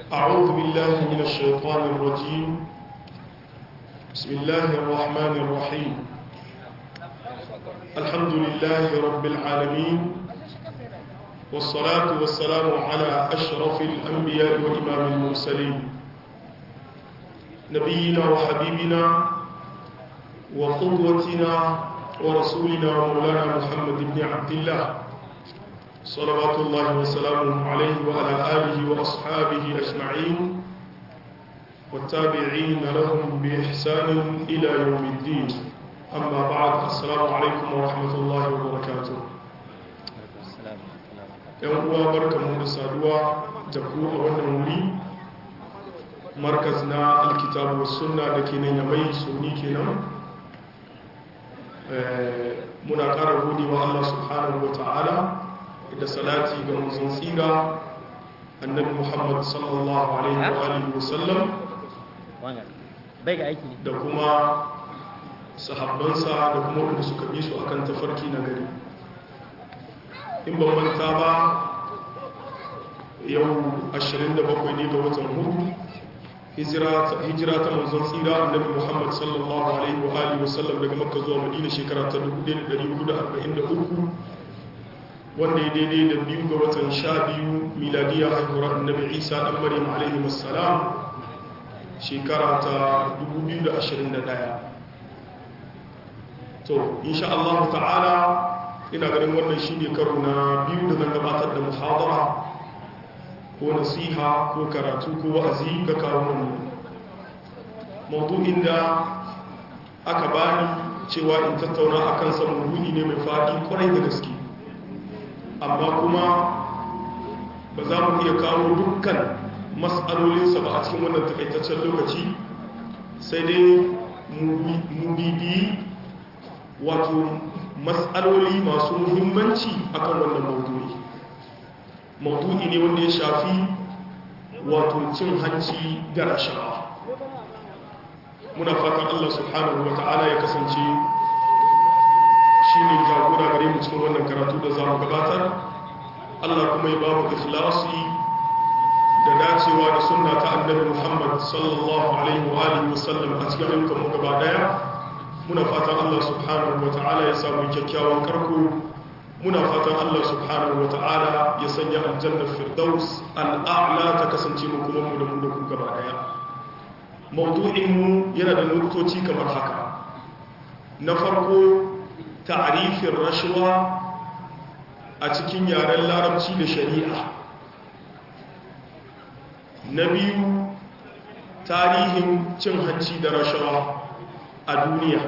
أعوذ بالله من الشيطان الرجيم بسم الله الرحمن الرحيم الحمد لله رب العالمين والصلاة والسلام على أشرف الأنبياء وإمام المرسلين نبينا وحبيبنا وقدوتنا ورسولنا ومولانا محمد بن عبد الله صلوات الله وسلامه عليه وعلى آله وأصحابه أجمعين والتابعين لهم بإحسان إلى يوم الدين أما بعد السلام عليكم ورحمة الله وبركاته yan uwa barkamu da saduwa da ku a wannan wuri markaz na alkitabu sunna da ke nan yamai sunni kenan muna ƙara godewa Allah subhanahu wa ta'ala da salati ga manzon tsira annabi Muhammad sallallahu alaihi wa alihi wa sallam da kuma sahabbansa da kuma wanda suka bi su akan tafarki na gari in ban manta ba yau 27 ne ga watan hudu hijira ta manzon tsira annabi Muhammad sallallahu alaihi wa alihi wa sallam daga makka zuwa madina shekara ta 1443 wanda ya daidai da biyu ga watan sha biyu miladiya haihuwar annabi isa dan maryam alaihi wassalam shekara ta 2021 to insha Allah ta'ala ina ganin wannan shine karo na biyu da zan gabatar da muhadara ko nasiha ko karatu ko wa'azi ga kawo maudu'in da aka bani cewa in tattauna akan sa maudu'i ne mai faɗi kwarai da gaske amma kuma ba za mu iya kawo dukkan matsalolinsa ba a cikin wannan takaitaccen lokaci sai dai mu bibi wato matsaloli masu muhimmanci akan wannan maudu'i maudu'i ne wanda ya shafi wato cin hanci da rashawa muna fatan allah subhanahu wa ta'ala ya kasance shi ne jagora gare mu cikin wannan karatu da za mu gabatar Allah kuma ya ba mu ikhlasi da dacewa da sunna ta annabi Muhammad sallallahu alaihi wa alihi wasallam a cikin ayyukan mu gaba daya muna fatan Allah subhanahu wa ta'ala ya samu kyakkyawan karko muna fatan Allah subhanahu wa ta'ala ya sanya aljanna firdaus al'a'la ta kasance mu kuma mu da mu da ku gaba daya mawdu'in mu yana da nukutoci kamar haka na farko ta'arifin rashuwa a cikin yaren larabci da shari'a na biyu tarihin cin hanci da rashawa a duniya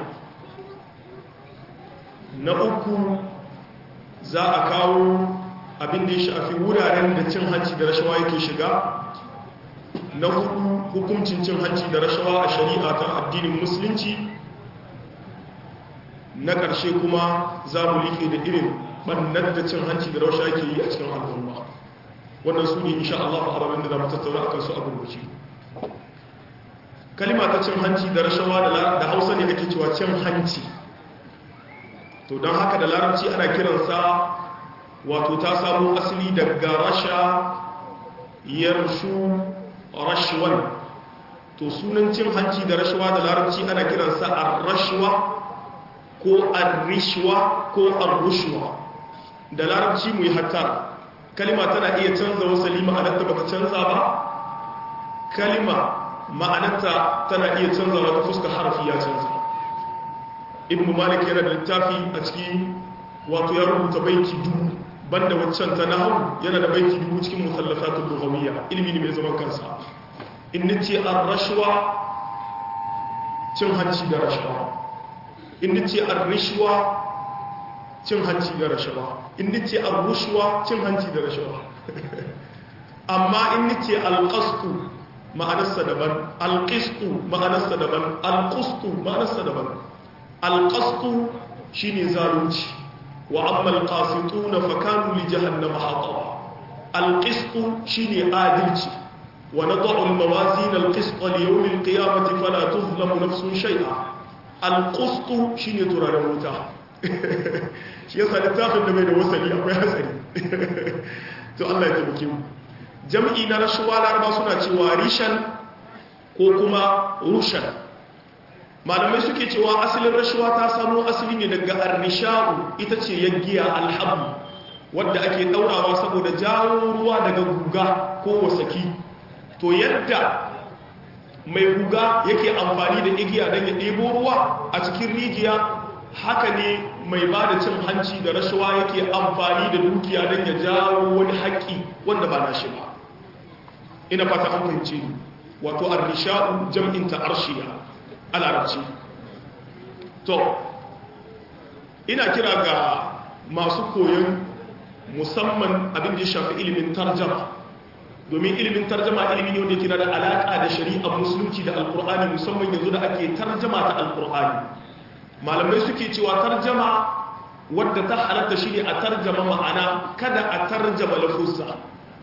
na uku za a kawo abin da ya shafi wuraren da cin hanci da rashawa yake shiga na hudu hukuncin cin hanci da rashawa a shari'a ta addinin musulunci na ƙarshe kuma za mu liƙe da irin ɓannar da cin hanci da rausha ke yi a cikin al'umma wannan su ne insha Allah fa'arabin da za mu tattauna a kansu a gurguci kalima ta cin hanci da rashawa da hausa ne ake cewa cin hanci to don haka da larabci ana kiransa wato ta samu asali daga rasha yarshu rashwan to sunan cin hanci da rashawa da larabci ana kiransa ar-rashwa ko ar-rishwa ko ar-rushwa da larabci mu yi hatta kalima tana iya canza wasali ma'anarta bata canza ba kalima ma'anarta tana iya canza wata fuska harfi ya canza ibn malik yana da littafi a ciki wato ya rubuta baiti dubu banda waccan ta nahu yana da baiti dubu cikin musallafatul lughawiyya ilimi ne mai zaman kansa in nace ar-rashwa cin hanci da rashawa in nace ar-rishwa cin hanci da rashawa in nace ar-rushwa cin hanci da rashawa amma in nace al-qasdu ma'anarsa daban al-qisdu ma'anarsa daban al-qusdu ma'anarsa daban al-qasdu shine zalunci wa amma al-qasituna fa kanu li jahannama hataba al-qisdu shine adalci wa nad'u al-mawazin al-qist li yawm al-qiyamati fala tuzlamu nafsun shay'a al-qusdu shine turaren wuta shi yasa littafin da bai da wasali akwai hatsari to Allah ya tabbake mu jam'i na rashuwa laraba suna cewa rishan ko kuma rushan malamai suke cewa asalin rashuwa ta samu asali ne daga arnisha'u ita ce yaggiya alhabu wadda ake daurawa saboda jawo ruwa daga guga ko wasaki to yadda mai guga yake amfani da igiya don ya ɗebo ruwa a cikin rijiya haka ne mai ba da cin hanci da rashawa yake amfani da dukiya don ya jawo wani haƙƙi wanda ba na shi ba ina fata an fahimce ni wato arnisha'u jam'inta arshiya a larabci to ina kira ga masu koyon musamman abin da ya shafi ilimin tarjama domin ilimin tarjama ilimi ne wanda yake da alaƙa da shari'ar musulunci da alƙur'ani musamman yanzu da ake tarjama ta alƙur'ani malamai suke cewa tarjama wadda ta halatta shi ne a tarjama ma'ana kada a tarjama lafuzza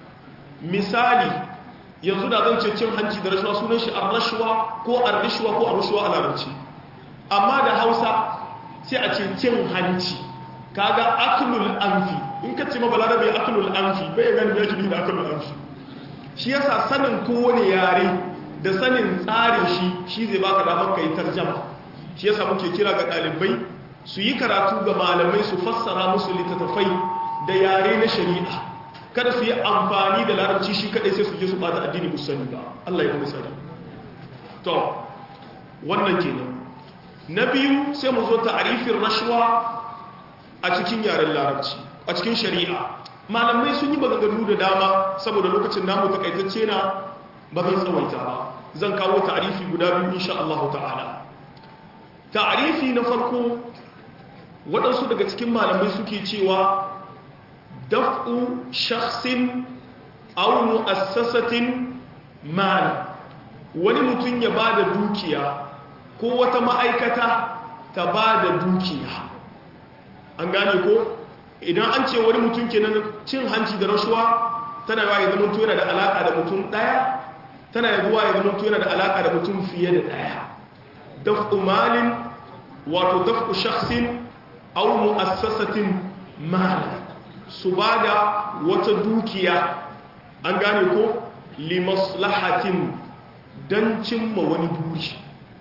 misali yanzu da zan ce cin hanci da rashuwa sunan shi ar-rashwa ko ar-rishwa ko ar-rushwa a larabci amma da Hausa sai a ce cin hanci kaga aklul anfi in ka ce mabalarabe aklul anfi bai gani ya kidi da aklul anfi shi yasa sanin kowane yare da sanin tsarin shi shi zai baka damar kai tarjama shi yasa muke kira ga dalibai su yi karatu ga malamai su fassara musu littattafai da yare na shari'a kada su yi amfani da larabci shi kadai sai su je su bata addini musani ba Allah ya kuma sani to wannan kenan na biyu sai mu zo ta'arifin rashwa a cikin yaren larabci a cikin shari'a malamai sun yi maganganu da dama saboda lokacin namu takaitacce na ba zan tsawaita ba zan kawo ta'arifi guda biyu insha Allah ta'ala ta'arifi na farko waɗansu daga cikin malamai suke cewa daf'u shakhsin aw mu'assasatin mal wani mutum ya bada dukiya ko wata ma'aikata ta bada dukiya an gane ko idan an ce wani mutum kenan cin hanci da rashuwa tana yawa ya zama yana da alaka da mutum daya tana yawa ya zama yana da alaka da mutum fiye da daya daf'u malin wato daf'u shakhsin aw mu'assasatin mal su bada wata dukiya an gane ko limaslahatin dan cimma wani buri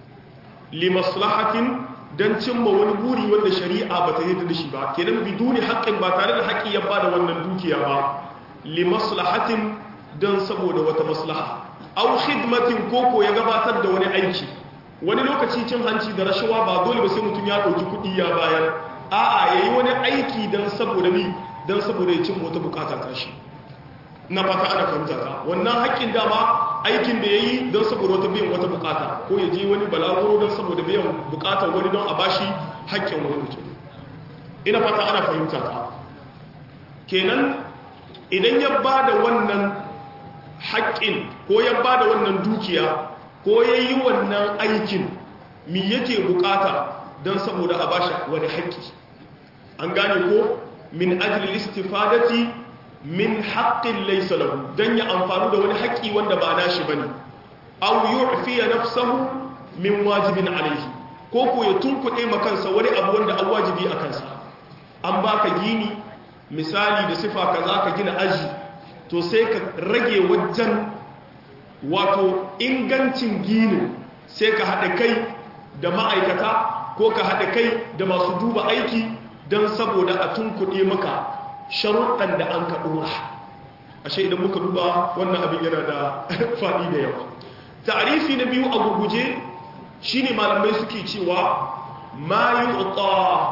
limaslahatin don cimma wani buri wanda shari'a ba ta yi da shi ba kenan biduni haƙƙin ba tare da haƙƙi ya bada wannan dukiya ba li maslahatin don saboda wata maslaha aw khidmatin koko ya gabatar da wani aiki wani lokaci cin hanci da rashawa ba dole ba sai mutum ya ɗauki kuɗi ya bayar a'a yayi wani aiki don saboda ni don saboda ya cimma wata bukata ta shi na fata ana fahimta ta wannan haƙƙin dama aikin da ya yi don saboda wata biyan wata bukata ko ya je wani balaguro don saboda biyan bukatar wani don a bashi haƙƙin wani mutum ina fata ana fahimta ta kenan idan ya ba da wannan haƙƙin ko ya ba da wannan dukiya ko ya yi wannan aikin mi yake bukata don saboda a bashi wani haƙƙi an gane ko min ajli istifadati min haƙƙin laisa lahu don ya amfani da wani haƙƙi wanda ba nashi bane aw yu'fiya nafsahu min wajibin alayhi ko ko ya tunkuɗe makansa wani abu wanda an wajibi a kansa an baka gini misali da sifa kaza ka gina aji to sai ka rage wajen wato ingancin ginin sai ka haɗa kai da ma'aikata ko ka haɗa kai da masu duba aiki don saboda a tunkuɗe maka sharuɗan da an ka ɗora ashe idan muka duba wannan abin yana da faɗi da yawa ta'arifi na biyu a gurguje shine malamai suke cewa ma yu'ta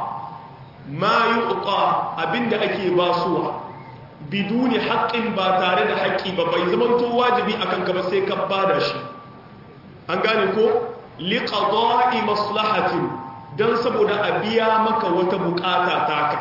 ma yu'ta abinda ake basuwa biduni haƙƙin ba tare da haƙƙi ba bai zama to wajibi akan ka ba sai ka bada shi an gane ko liqada'i maslahatin dan saboda a biya maka wata bukata taka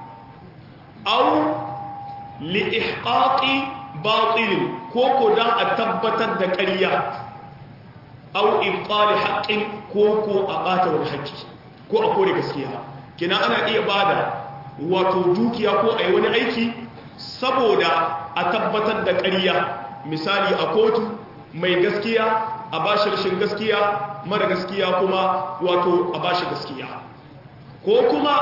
au li'ihqaqi batilin ko ko dan a tabbatar da ƙarya au ibtali haqqin ko ko a bata wani haƙƙi ko a kore gaskiya kina ana iya bada wato dukiya ko ai wani aiki saboda a tabbatar da ƙarya misali a kotu mai gaskiya a bashi rashin gaskiya mara gaskiya kuma wato a bashi gaskiya ko kuma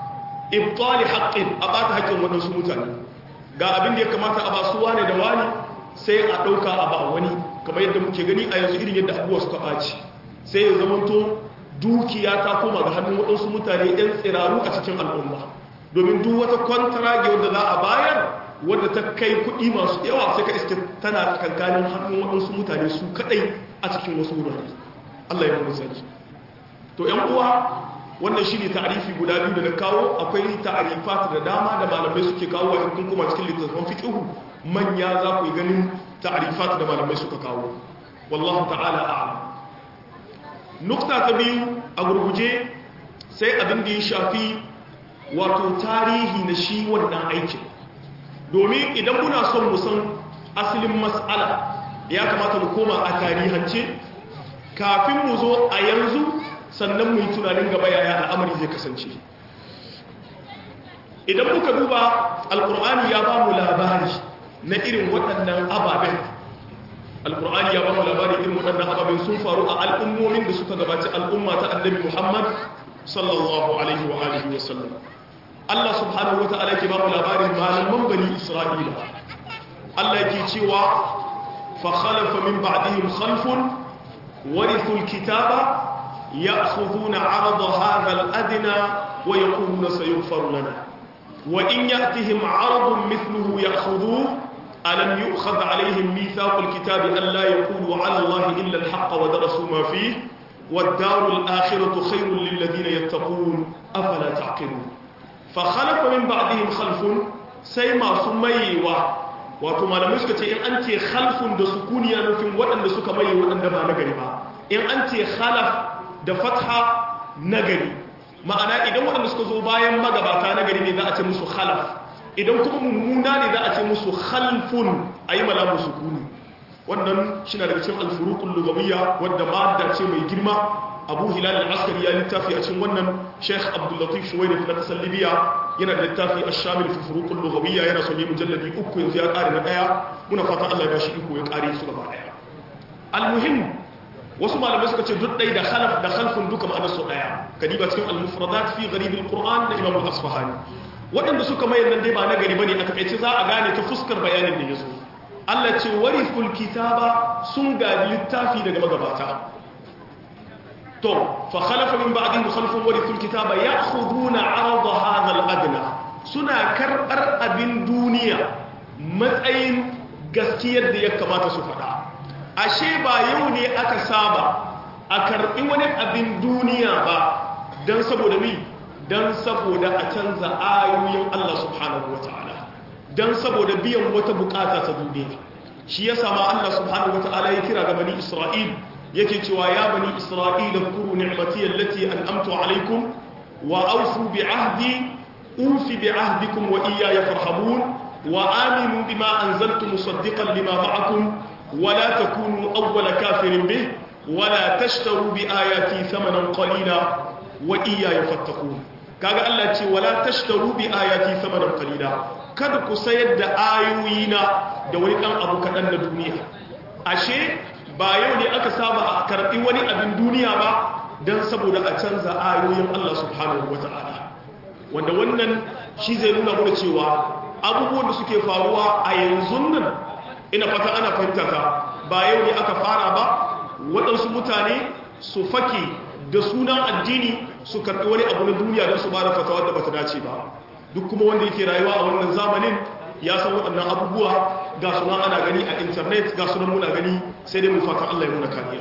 ibtali haqqin a bata haƙƙin waɗansu mutane ga abin da ya kamata a basu wane da wani sai a ɗauka a ba wani kamar yadda muke gani a yanzu irin yadda abubuwa suka ɓaci sai ya zamanto dukiya ta koma ga hannun waɗansu mutane 'yan tsiraru a cikin al'umma domin duk wata kwantarage wadda za a bayar wadda ta kai kuɗi masu yawa sai ka iske tana kankanin hannun waɗansu mutane su kaɗai a cikin wasu wurare Allah ya mu sani to ƴan uwa wannan shi ne ta'arifi guda biyu da na kawo akwai ta'arifat da dama da malamai suke kawo a kun kuma cikin littattafan fiqhu manya za ku yi ganin ta'arifat da malamai suka kawo wallahu ta'ala a'lam nukta ta biyu a gurguje sai abin da ya shafi wato tarihi na shi wannan aikin domin idan muna son mu san asalin mas'ala ya kamata mu koma a tarihance kafin mu zo a yanzu sannan mu yi tunanin gaba yaya al'amari zai kasance idan muka duba alkur'ani ya ba mu labari na irin waɗannan ababen alkur'ani ya ba mu labari irin waɗannan ababen sun faru a al'ummomin da suka gabaci al'umma ta annabi muhammad sallallahu alaihi wa alihi wa sallam Allah subhanahu wata'ala ke ba mu labarin malaman bani isra'ila Allah ke cewa fa khalafa min ba'dihim khalfun warithul kitaba يأخذون عرض هذا الأدنى ويقولون سيغفر لنا وإن يأتهم عرض مثله يأخذوه ألم يؤخذ عليهم ميثاق الكتاب أن لا يقولوا على الله إلا الحق ودرسوا ما فيه والدار الآخرة خير للذين يتقون أفلا تعقلون فخلف من بعدهم خلف سيما سميوا wato malamai suka ce in an ce khalfun da sukuni ya nufin waɗanda suka maye waɗanda ba nagari ba in an ce khalaf da fatha nagari ma'ana idan waɗanda suka zo bayan magabata nagari ne za a ce musu khalaf idan kuma mummuna ne za a ce musu khalfun a yi mala musu kuni wannan shi na daga cikin alfurukun lugawiyya wadda ma'adda ce mai girma abu hilal al-askari ya littafi a cikin wannan sheikh abdullatif shuwaini na kasar libya yana da littafi a shamil fi furukun lugawiyya yana son yi mujalladi uku yanzu ya ƙare na ɗaya muna fata allah ya bashi iko ya ƙare su gaba ɗaya almuhim wasu malamai suka ce duk ɗai da khalaf da khalfun duka ma'anar su ɗaya kadiba cikin al-mufradat fi gharibin qur'an da imam al-asfahani waɗanda suka mayar nan dai ba na gari bane a takaice za a gane ta fuskar bayanin da yazo Allah ce warithul kitaba sun gadi littafi daga magabata to fa khalafa min ba'dihim khalfun warithul kitaba ya'khuduna 'arada hadha al-adna suna karbar abin duniya matsayin gaskiyar da ya kamata su faɗa ashe ba yau ne aka saba a karɓi wani abin duniya ba don saboda mi don saboda a canza ayoyin Allah subhanahu wa ta'ala don saboda biyan wata bukata ta duniya shi ya sama Allah subhanahu wa ta'ala ya kira ga bani Isra'il yake cewa ya bani Isra'il kuru ni'mati allati an'amtu alaikum wa awfu bi ahdi ufi bi ahdikum wa iyaya farhabun wa aminu bima anzaltu musaddiqan lima ma'akum ولا تكونوا أول كافر به ولا تشتروا بآياتي ثمنا قليلا وإياي فاتقون kaga Allah ce wala tashtaru bi ayati thamanan qalila kada ku sayar da ayoyina da wani dan abu kadan na duniya ashe ba yau ne aka saba a karbi wani abin duniya ba dan saboda a canza ayoyin Allah subhanahu wataala wanda wannan shi zai nuna mana cewa abubuwan da suke faruwa a yanzu nan ina fata ana fahimta ka ba yau ne aka fara ba waɗansu mutane su fake da sunan addini su karɓi wani abu na duniya don su ba da fatawa da bata dace ba duk kuma wanda yake rayuwa a wannan zamanin ya san waɗannan abubuwa ga suna ana gani a intanet ga sunan muna gani sai dai mu fata Allah ya muna kariya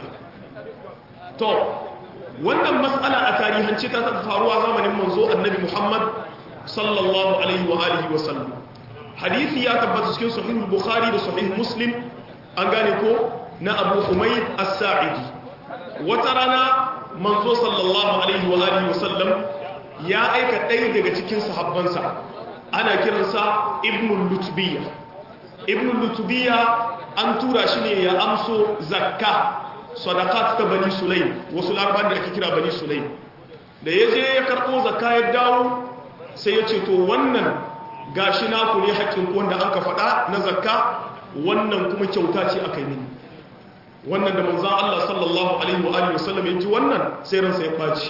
to wannan matsala a tarihance ta taɓa faruwa zamanin manzo annabi Muhammad sallallahu alaihi wa alihi wa sallam hadisi ya tabbata cikin sahih bukhari da sahih muslim an gane ko na abu humayd as-sa'idi wata rana manzo sallallahu alaihi wa alihi wasallam ya aika ɗaya daga cikin sahabbansa ana kiransa ibn lutbiya ibn lutbiya an tura shi ne ya amso zakka sadaqat ta bani sulaim wasu larabawan da ake kira bani sulaim da ya je ya karɓo zakka ya dawo sai ya ce to wannan gashi naku ne haƙƙin wanda aka faɗa na zakka wannan kuma kyauta ce aka yi mini wannan da manzan Allah sallallahu alaihi wa alihi wasallam ya ji wannan sai ransa ya ɓaci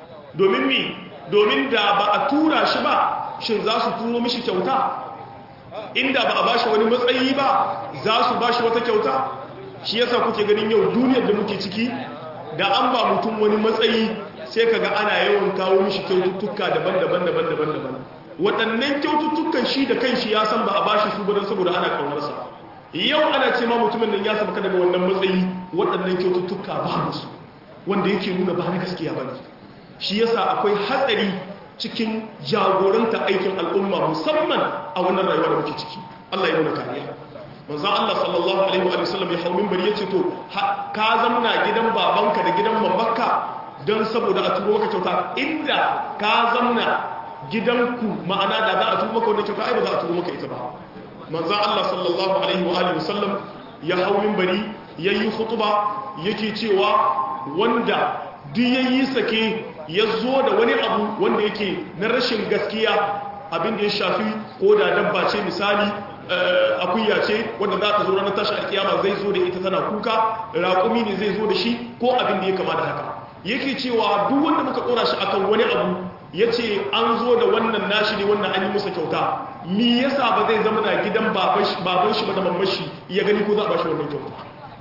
domin mi domin da ba a tura shi ba shin za su turo mishi kyauta inda ba a bashi wani matsayi ba za su bashi wata kyauta shi yasa kuke ganin yau duniyar da muke ciki da an ba mutum wani matsayi sai kaga ana yawan kawo mishi kyaututtuka daban-daban daban-daban daban waɗannan kyaututtukan shi da kanshi ya san ba a bashi su ba don saboda ana kaunarsa yau ana ce ma mutumin nan ya sabaka daga wannan matsayi waɗannan kyaututtuka ba su wanda yake nuna ba na gaskiya ba ne shi yasa akwai hatsari cikin jagoranta aikin al'umma musamman a wannan rayuwa da muke ciki Allah ya nuna kariya manzo Allah sallallahu alaihi wa sallam ya hawo minbari yace to ka zamna gidan babanka da gidan mamakka don saboda a turo maka kyauta inda ka zamna gidanku ma'ana da za a turo maka wannan kyauta ai ba za a turo maka ita ba manzo Allah sallallahu alaihi wa alihi wasallam ya hawo minbari yayi khutba yake cewa wanda duk yayi sake ya zo da wani abu wanda yake na rashin gaskiya abin da ya shafi ko da dabba ce misali akuya ce wanda za ta zo ranar tashi alkiyama zai zo da ita tana kuka raƙumi ne zai zo da shi ko abin da ya kama da haka yake cewa duk wanda muka ɗora shi akan wani abu ya ce an zo da wannan nashi ne wannan an yi musa kyauta mi yasa ba zai zama na gidan baban shi ba da mamashi ya gani ko za a ba shi wannan kyauta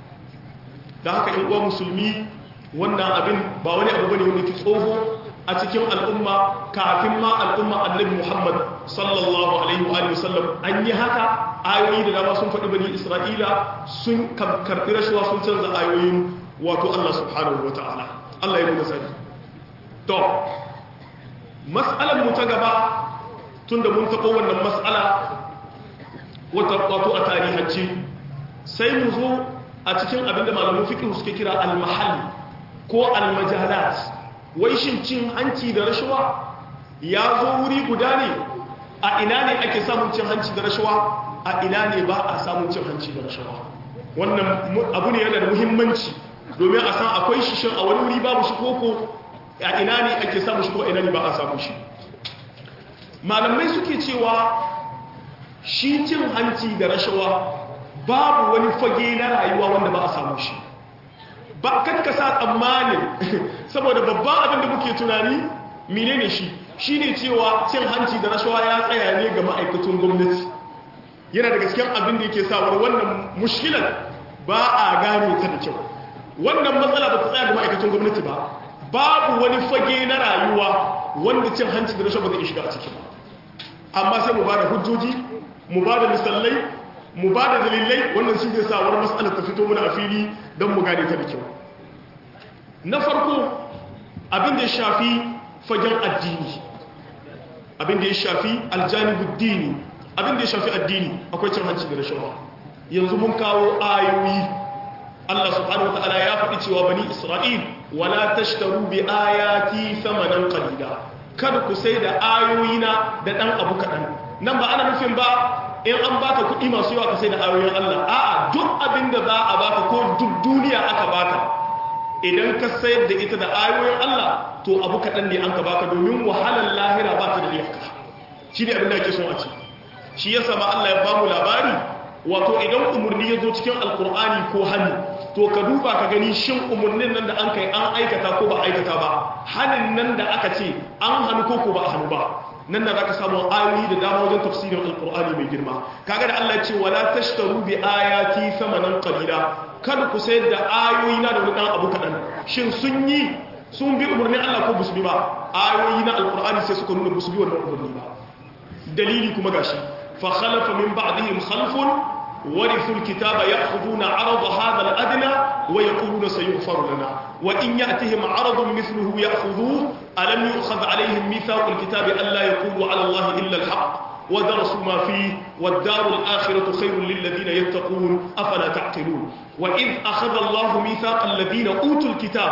da haka in uwa musulmi wannan abin ba wani abu bane wanda ke tsoho a cikin al'umma kafin ma al'umma annabi Muhammad sallallahu alaihi wa sallam an yi haka ayoyi da dama sun faɗi bani Isra'ila sun karɓi rashuwa sun canza ayoyin wato Allah subhanahu wa ta'ala Allah ya nuna sani to mas'alar mu ta gaba tunda mun taɓo wannan mas'ala wato a tarihance sai mu zo a cikin abinda malamin fiqh suke kira al-mahall ko al-majalat wai shin cin hanci da rashawa ya zo wuri guda ne a ina ne ake samun cin hanci da rashawa a ina ne ba a samun cin hanci da rashawa wannan abu ne yana da muhimmanci domin a san akwai shi shin a wani wuri babu shi koko a ina ne ake samun shi ko a ina ne ba a samun shi malamai suke cewa shi cin hanci da rashawa babu wani fage na rayuwa wanda ba a samu shi ba kakkasa tsammanin saboda babban abin da muke tunani menene shi shine cewa cin hanci da rashawa ya tsaya ne ga ma'aikatan gwamnati yana da gaskiyar abin da yake sawar wannan mushkilar ba a gane ta da kyau wannan matsala ba ta tsaya ga ma'aikatan gwamnati ba babu wani fage na rayuwa wanda cin hanci da rashawa ba zai shiga a ciki ba amma sai mu ba da hujjoji mu ba da misalai mu ba da dalilai wannan shi zai sa wani matsalar ta fito mana a fili don mu gane ta da kyau na farko abin da ya shafi fagen addini abin da ya shafi aljanibu dini abin da ya shafi addini akwai cin hanci da rashawa yanzu mun kawo ayoyi Allah subhanahu wataala ya faɗi cewa bani Isra'il wala tashtaru bi ayati thamanan qalila kada ku sai da ayoyina da dan abu kadan nan ba ana nufin ba in an baka kuɗi masu yawa ka sai da ayoyin Allah a'a duk abin da za a baka ko duk duniya aka baka idan ka sayar da ita da ayoyin Allah to abu kaɗan ne an ka baka domin wahalar lahira ba ta da iyaka shi ne abin da ake son a ce shi ya sama Allah ya bamu labari wato idan umarni ya zo cikin alkur'ani ko hannu to ka duba ka gani shin umarnin nan da an kai an aikata ko ba aikata ba hannun nan da aka ce an hannu ko ko ba a hannu ba nan da zaka samu ayoyi da dama wajen tafsirin alkur'ani mai girma kaga da Allah ce wala tashtaru bi ayati thamanan qalila kada ku sayar da ayoyi na da wani dan abu kadan shin sun yi sun bi umarnin Allah ko musu bi ba ayoyi na alkur'ani sai suka nuna musu bi wannan umarni ba dalili kuma gashi fa khalafa min ba'dihim khalfun ورثوا الكتاب يأخذون عرض هذا الأدنى ويقولون سيغفر لنا وإن يأتهم عرض مثله يأخذوه ألم يؤخذ عليهم ميثاق الكتاب ألا يقولوا على الله إلا الحق ودرسوا ما فيه والدار الآخرة خير للذين يتقون أفلا تعقلون وإذ أخذ الله ميثاق الذين أوتوا الكتاب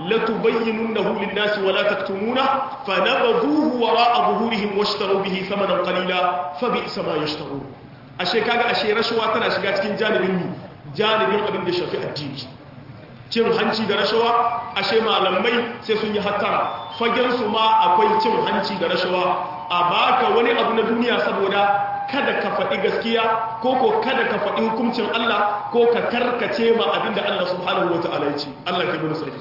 لتبيننه للناس ولا تكتمونه فنبذوه وراء ظهورهم واشتروا به ثمنا قليلا فبئس ما يشترون ashe kaga ashe rashawa tana shiga cikin janibin mi janibin abin da shafi addini cin hanci da rashawa ashe malamai sai sun yi hattara fagen su ma akwai cin hanci da rashawa a baka wani abu na duniya saboda kada ka faɗi gaskiya ko ko kada ka faɗi hukuncin Allah ko ka karkace ma abin da Allah subhanahu wa ta'ala ya ce Allah ke bin sarki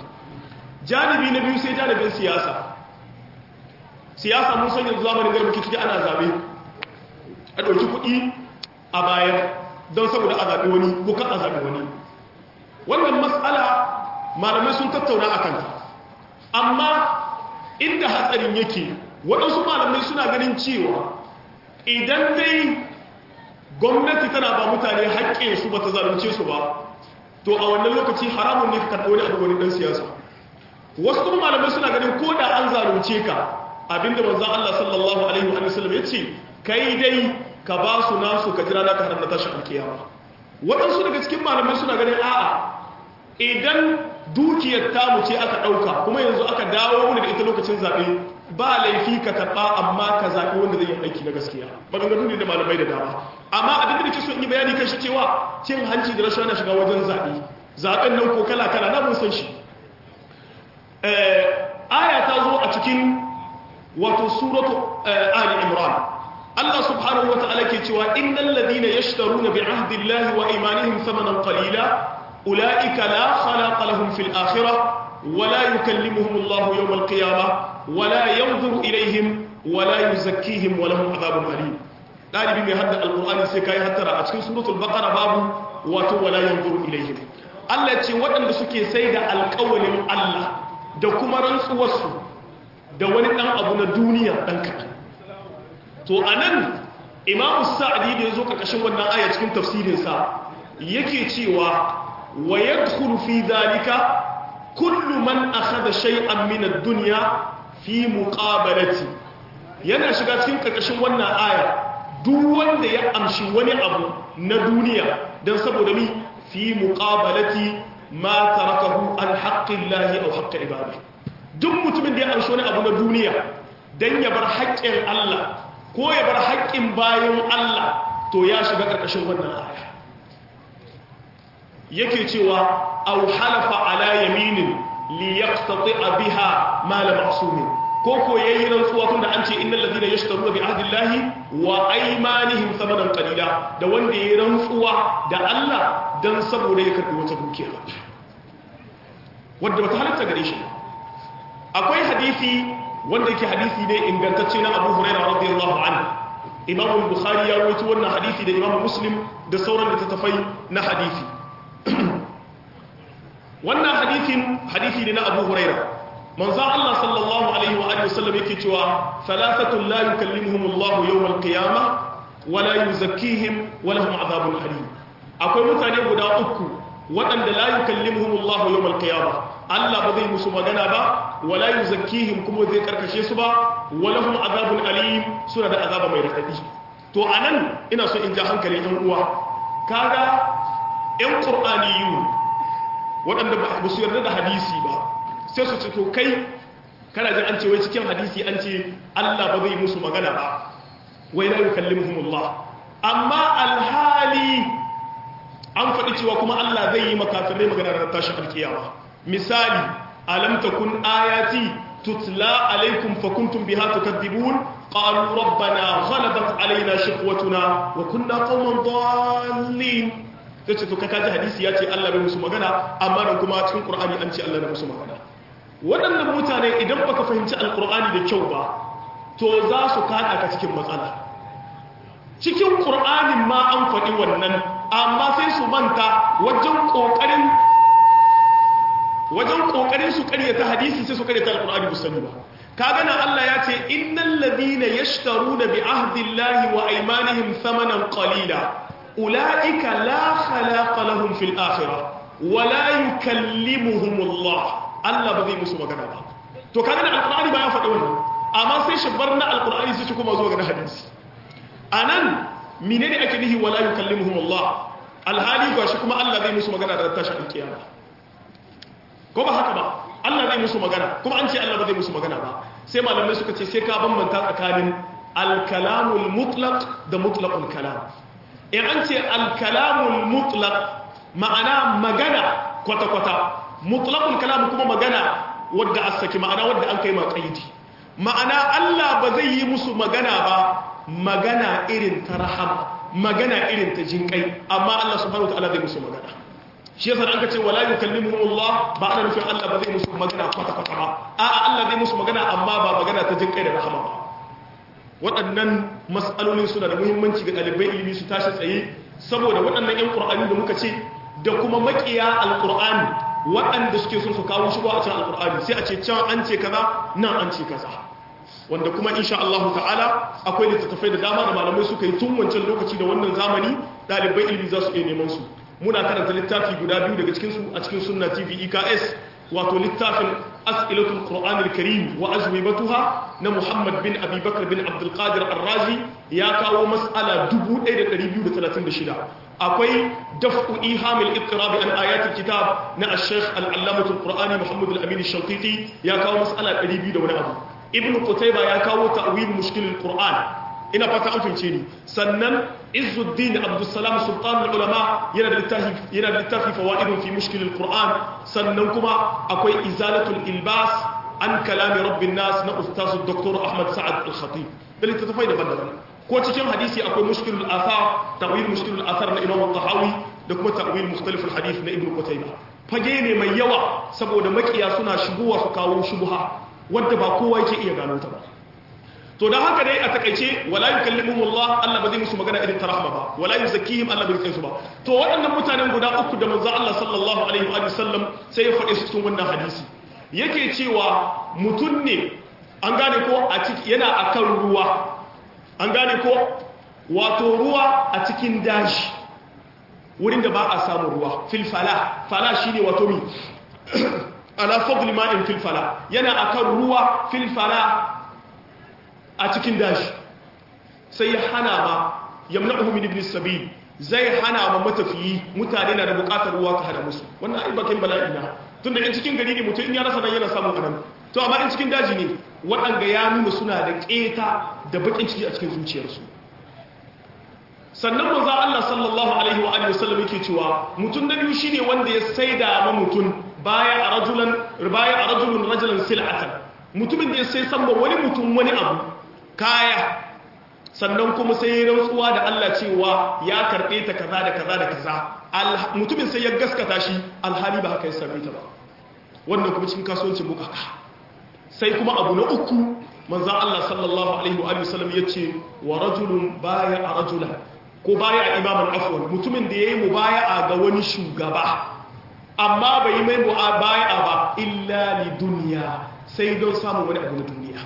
janibi na biyu sai janibin siyasa siyasa mun san yanzu zamanin garba ciki ana zabe a ɗauki kuɗi a bayan don saboda a zaɓi wani ko kan a zaɓi wani wannan matsala malamai sun tattauna a kanta amma inda hatsarin yake waɗansu malamai suna ganin cewa idan dai gwamnati tana ba mutane haƙƙinsu ba ta zalunce su ba to a wannan lokaci haramun ne ka karɓi wani abu wani ɗan siyasa wasu kuma malamai suna ganin ko da an zalunce ka abinda manzan Allah sallallahu alaihi wa sallam ya ce kai dai ka ba su nasu ka jira naka har na tashi alkiyama waɗansu daga cikin malamai suna ganin a'a idan dukiyar tamu ce aka ɗauka kuma yanzu aka dawo wani da ita lokacin zaɓe ba laifi ka karɓa amma ka zaɓi wanda zai yi aiki na gaskiya maganganu ne da malamai da dama amma abin da ke so in yi bayani kan shi cewa cin hanci da rashawa na shiga wajen zaɓe zaɓen nan ko kala kala na mun san shi aya ta zo a cikin wato suratu ali imran Allah subhanahu wa ta'ala ke cewa innal ladina yashtaruna bi ahdillahi wa imanihim thamanan qalila ulaika la khalaqa lahum fil akhirah ولا يكلمهم الله يوم القيامة ولا ينظر إليهم ولا يزكيهم ولهم عذاب أليم ɗalibi mai hadda alƙur'ani sai kai hattara a cikin suratul baqara babu wato wala yanzuru ilaihim Allah ce waɗanda suke sai da alƙawalin Allah da kuma rantsuwarsu da wani ɗan abu na duniya ɗan kaɗan to anan imamu sa'adi da ya zo ƙarƙashin wannan aya cikin tafsirinsa yake cewa wa yadkhulu fi dhalika kullu man akhadha shay'an min ad-dunya fi muqabalati yana shiga cikin karkashin wannan aya duk wanda ya amshi wani abu na duniya dan saboda mi fi muqabalati ma tarakahu an haqqillahi aw haqqi ibadihi duk mutumin da ya amshi wani abu na duniya dan ya bar haƙƙin Allah ko ya bar haƙƙin bayan Allah to ya shiga karkashin wannan aya yake cewa aw halafa ala yaminin li yaqtati'a biha mal ma'sumin ko ko yayi rantsuwa tunda an ce innal ladina yashtaruna bi ahdillahi wa aymanihim thamanan qalila da wanda yayi rantsuwa da Allah dan saboda ya karbi wata dukiya wanda bata halatta gare shi akwai hadisi wanda yake hadisi ne ingantacce na Abu Hurairah radiyallahu anhu Imam al-Bukhari ya rawaito wannan hadisi da Imam Muslim da sauran littattafai na hadisi wannan hadithin hadithi ne na abu huraira manzan Allah sallallahu alaihi wa alihi wasallam yake cewa thalathatun la yukallimuhumullahu yawmal qiyama wa la yuzakkihim wa lahum adhabun alim akwai mutane guda uku waɗanda la yukallimuhumullahu yawmal qiyama Allah ba zai musu magana ba wa la yuzakkihim kuma zai karkashe su ba wa lahum adhabun alim suna da azaba mai radadi to anan ina so in ja hankalin ɗan uwa kaga ƴan qur'aniyun waɗanda ba su yarda da hadisi ba sai su ce to kai kana jin an ce wai cikin hadisi an ce Allah ba zai musu magana ba wai la yukallimuhumullah amma alhali an faɗi cewa kuma Allah zai yi makafirai magana da tashin alkiyama misali alam takun ayati tutla alaikum fakuntum biha tukadibun qalu rabbana ghalabat alaina shiqwatuna wa kunna qauman dallin sai ce to ka kaji hadisi ya ce Allah bai musu magana amma nan kuma cikin Qur'ani an ce Allah bai musu magana waɗannan mutane idan baka fahimci alqur'ani da kyau ba to za su kada ka cikin matsala cikin Qur'anin ma an faɗi wannan amma sai su manta wajen kokarin wajen kokarin su karyata hadisi sai su karyata alqur'ani ba sani ba kaga nan Allah ya ce innal ladina yashtaruna bi ahdillahi wa aymanihim thamanan qalila أولئك لا خلاق لهم في الآخرة ولا يكلمهم الله الله بذي مسو مغانا با to kaga da alqur'ani ba ya faɗi wannan amma sai shi barna alqur'ani sai shi kuma zo ga hadisi anan menene ake nihi wala yukallimuhum Allah alhali ga shi kuma Allah zai musu magana da tashin alkiyama ko ba haka ba Allah zai musu magana kuma an ce Allah ba zai musu magana ba sai malamai suka ce sai ka bambanta tsakanin alkalamul mutlaq da mutlaqul kalam in an ce alkalamul mutlaq ma'ana magana kwata-kwata mutlaqul kalam kuma magana wadda asaki ma'ana wadda an kai ma qaidi ma'ana Allah ba zai yi musu magana ba magana irin ta rahama magana irin ta jinkai amma Allah subhanahu wataala zai musu magana shi yasa an ka ce wala yukallimuhumullah ba ana nufin Allah ba zai musu magana kwata-kwata ba a'a Allah zai musu magana amma ba magana ta jinkai da rahama ba waɗannan mas'alolin suna da muhimmanci ga ɗalibai ilimi su tashi tsaye saboda waɗannan 'yan ƙur'ani da muka ce da kuma maƙiya alƙur'ani waɗanda suke son su kawo shi a cikin alƙur'ani sai a ce can an ce kaza nan an ce kaza wanda kuma insha Allah ta'ala akwai littattafai da dama da malamai suka yi tun wancan lokaci da wannan zamani ɗalibai ilimi za su iya neman su muna karanta littafi guda biyu daga cikin su a cikin sunna tv eks wato littafin as'ilatul qur'anil karim wa azwibatuha na muhammad bin abi bakr bin abdul qadir ar-razi ya kawo mas'ala 1236 akwai daf'u ihamil ittirab an ayatul kitab na ash-shaykh al-allamah al-qur'ani muhammad al-amin ash-shanqiti ya kawo mas'ala 200 da wani abu ibnu qutayba ya kawo ta'wil mushkil al-qur'an ina fata an fince ni sannan izzuddin abdussalam sultan ulama yana da littafi yana da littafi fawaidun fi mushkil alquran sannan kuma akwai izalatul ilbas an kalami rabbin nas na ustaz dr ahmad sa'ad al-khatib da littafai daban-daban ko cikin hadisi akwai mushkil al-athar ta'wil mushkil al-athar na imam al-tahawi da kuma ta'wil mukhtalif al-hadith na ibnu qutayba fage ne mai yawa saboda makiya suna shigowa su kawo shubha wanda ba kowa yake iya gano ta ba to da haka dai a takaice wala yukallimuhumullah Allah ba zai musu magana irin ta rahma ba wala yuzakkihim Allah bai su ba to waɗannan mutanen guda uku da manzo Allah sallallahu alaihi wa sallam sai ya faɗe su cikin wannan hadisi yake cewa mutun ne an gane ko a ciki yana akan ruwa an gane ko wato ruwa a cikin dashi wurin da ba a samu ruwa fil fala fala shine wato mi ala fadli ma'in fil fala yana akan ruwa fil fala a cikin dashi sai ya hana ma yamna'uhu min ibn sabil zai hana ma matafiyi mutane na da bukatar ruwa ka hana musu wannan ai bakin bala'i na tunda in cikin gari ne mutum in ya rasa nan yana samun anan to amma in cikin daji ne waɗanda ya nuna suna da keta da bakin ciki a cikin zuciyarsu sannan manzo Allah sallallahu alaihi wa alihi wasallam yake cewa mutum da biyu shine wanda ya saida ma mutum baya a rajulan baya a rajulun rajulan sil'atan mutumin da ya sai san wani mutum wani abu kaya sannan kuma sai rantsuwa da Allah cewa ya karɓe ta kaza da kaza da kaza mutumin sai ya gaskata shi alhali ba haka ya same ta ba wannan kuma cikin kasuwancin bukaka sai kuma abu na uku manzan Allah sallallahu alaihi wa sallam ya ce wa rajulun baya a rajula ko baya a imaman afuwan mutumin da ya yi mubaya'a ga wani shugaba amma bai mai mubaya'a ba illa li duniya sai don samun wani abu na duniya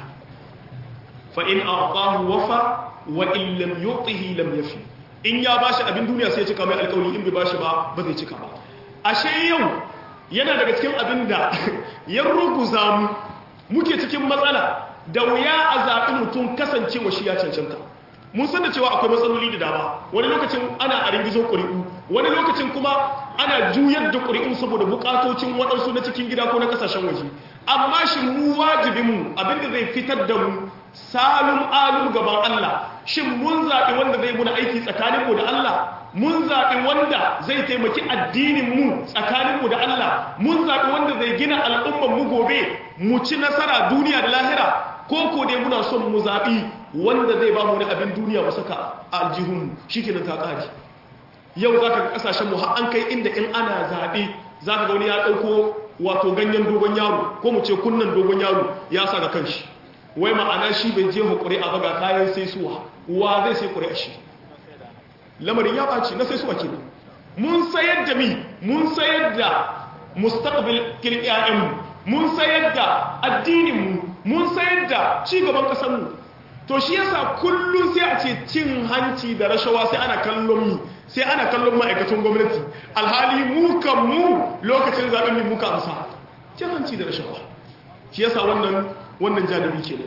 fa'in a ƙahu wafa wa illam yotihi lam yafi in ya ba shi abin duniya sai cika mai alkawari in bai ba shi ba ba zai cika ba ashe yau yana daga cikin abin da ya ruguza mu muke cikin matsala da wuya a zaɓi mutum kasancewa shi ya cancanta mun san da cewa akwai matsaloli da dama wani lokacin ana a ringizon ƙuri'u wani lokacin kuma ana juyar da ƙuri'u saboda buƙatocin waɗansu na cikin gida ko na ƙasashen waje amma shi mu wajibinmu abinda zai fitar da mu salum alum gaban Allah shin mun zaɓi wanda zai muna aiki tsakaninmu da Allah mun zaɓi wanda zai taimaki addininmu tsakaninmu da Allah mun zaɓi wanda zai gina al'ummanmu gobe mu ci nasara duniya da lahira ko ko dai muna son mu zaɓi wanda zai ba mu wani abin duniya mu saka a aljihunmu shi kenan ta ƙari yau za ka ga ƙasashenmu har an kai inda in ana zaɓe za ka ga wani ya ɗauko wato ganyen dogon yaro ko mu ce kunnan dogon yaro ya sa ga kanshi wai ma'ana shi bai je hukuri a baga kayan sai suwa wa zai sai kuri a shi lamarin ya ɓaci na sai suwa ke mun sayar da mi mun sayar da mustaqbil kirkiyayenmu mun sayar da addininmu mun sayar da cigaban ƙasarmu to shi yasa kullum sai a ce cin hanci da rashawa sai ana kallon mi sai ana kallon ma'aikatan gwamnati alhali mu kan mu lokacin zaɓen mi muka amsa cin hanci da rashawa shi yasa wannan wannan janibi ke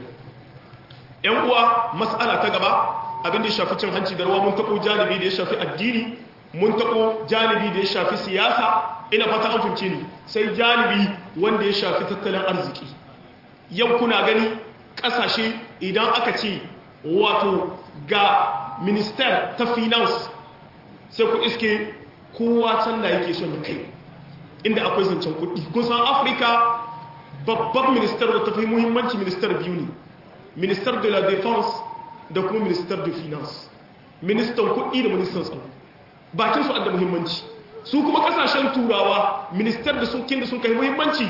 yan uwa mas'ala ta gaba abin da ya shafi cin hanci da rawa mun taɓo janibi da ya shafi addini mun taɓo janibi da ya shafi siyasa ina fata an fince ni sai janibi wanda ya shafi tattalin arziki yau kuna gani ƙasashe idan aka ce wato ga minister ta finance sai ku iske kowa can da yake son kai inda akwai zancen kuɗi kun san afirka babban minister da ta fi muhimmanci minister biyu ne minister de la défense da kuma minister de finance ministan kuɗi da ministan tsaro bakin su da muhimmanci su kuma kasashen turawa minister da sun da sun kai muhimmanci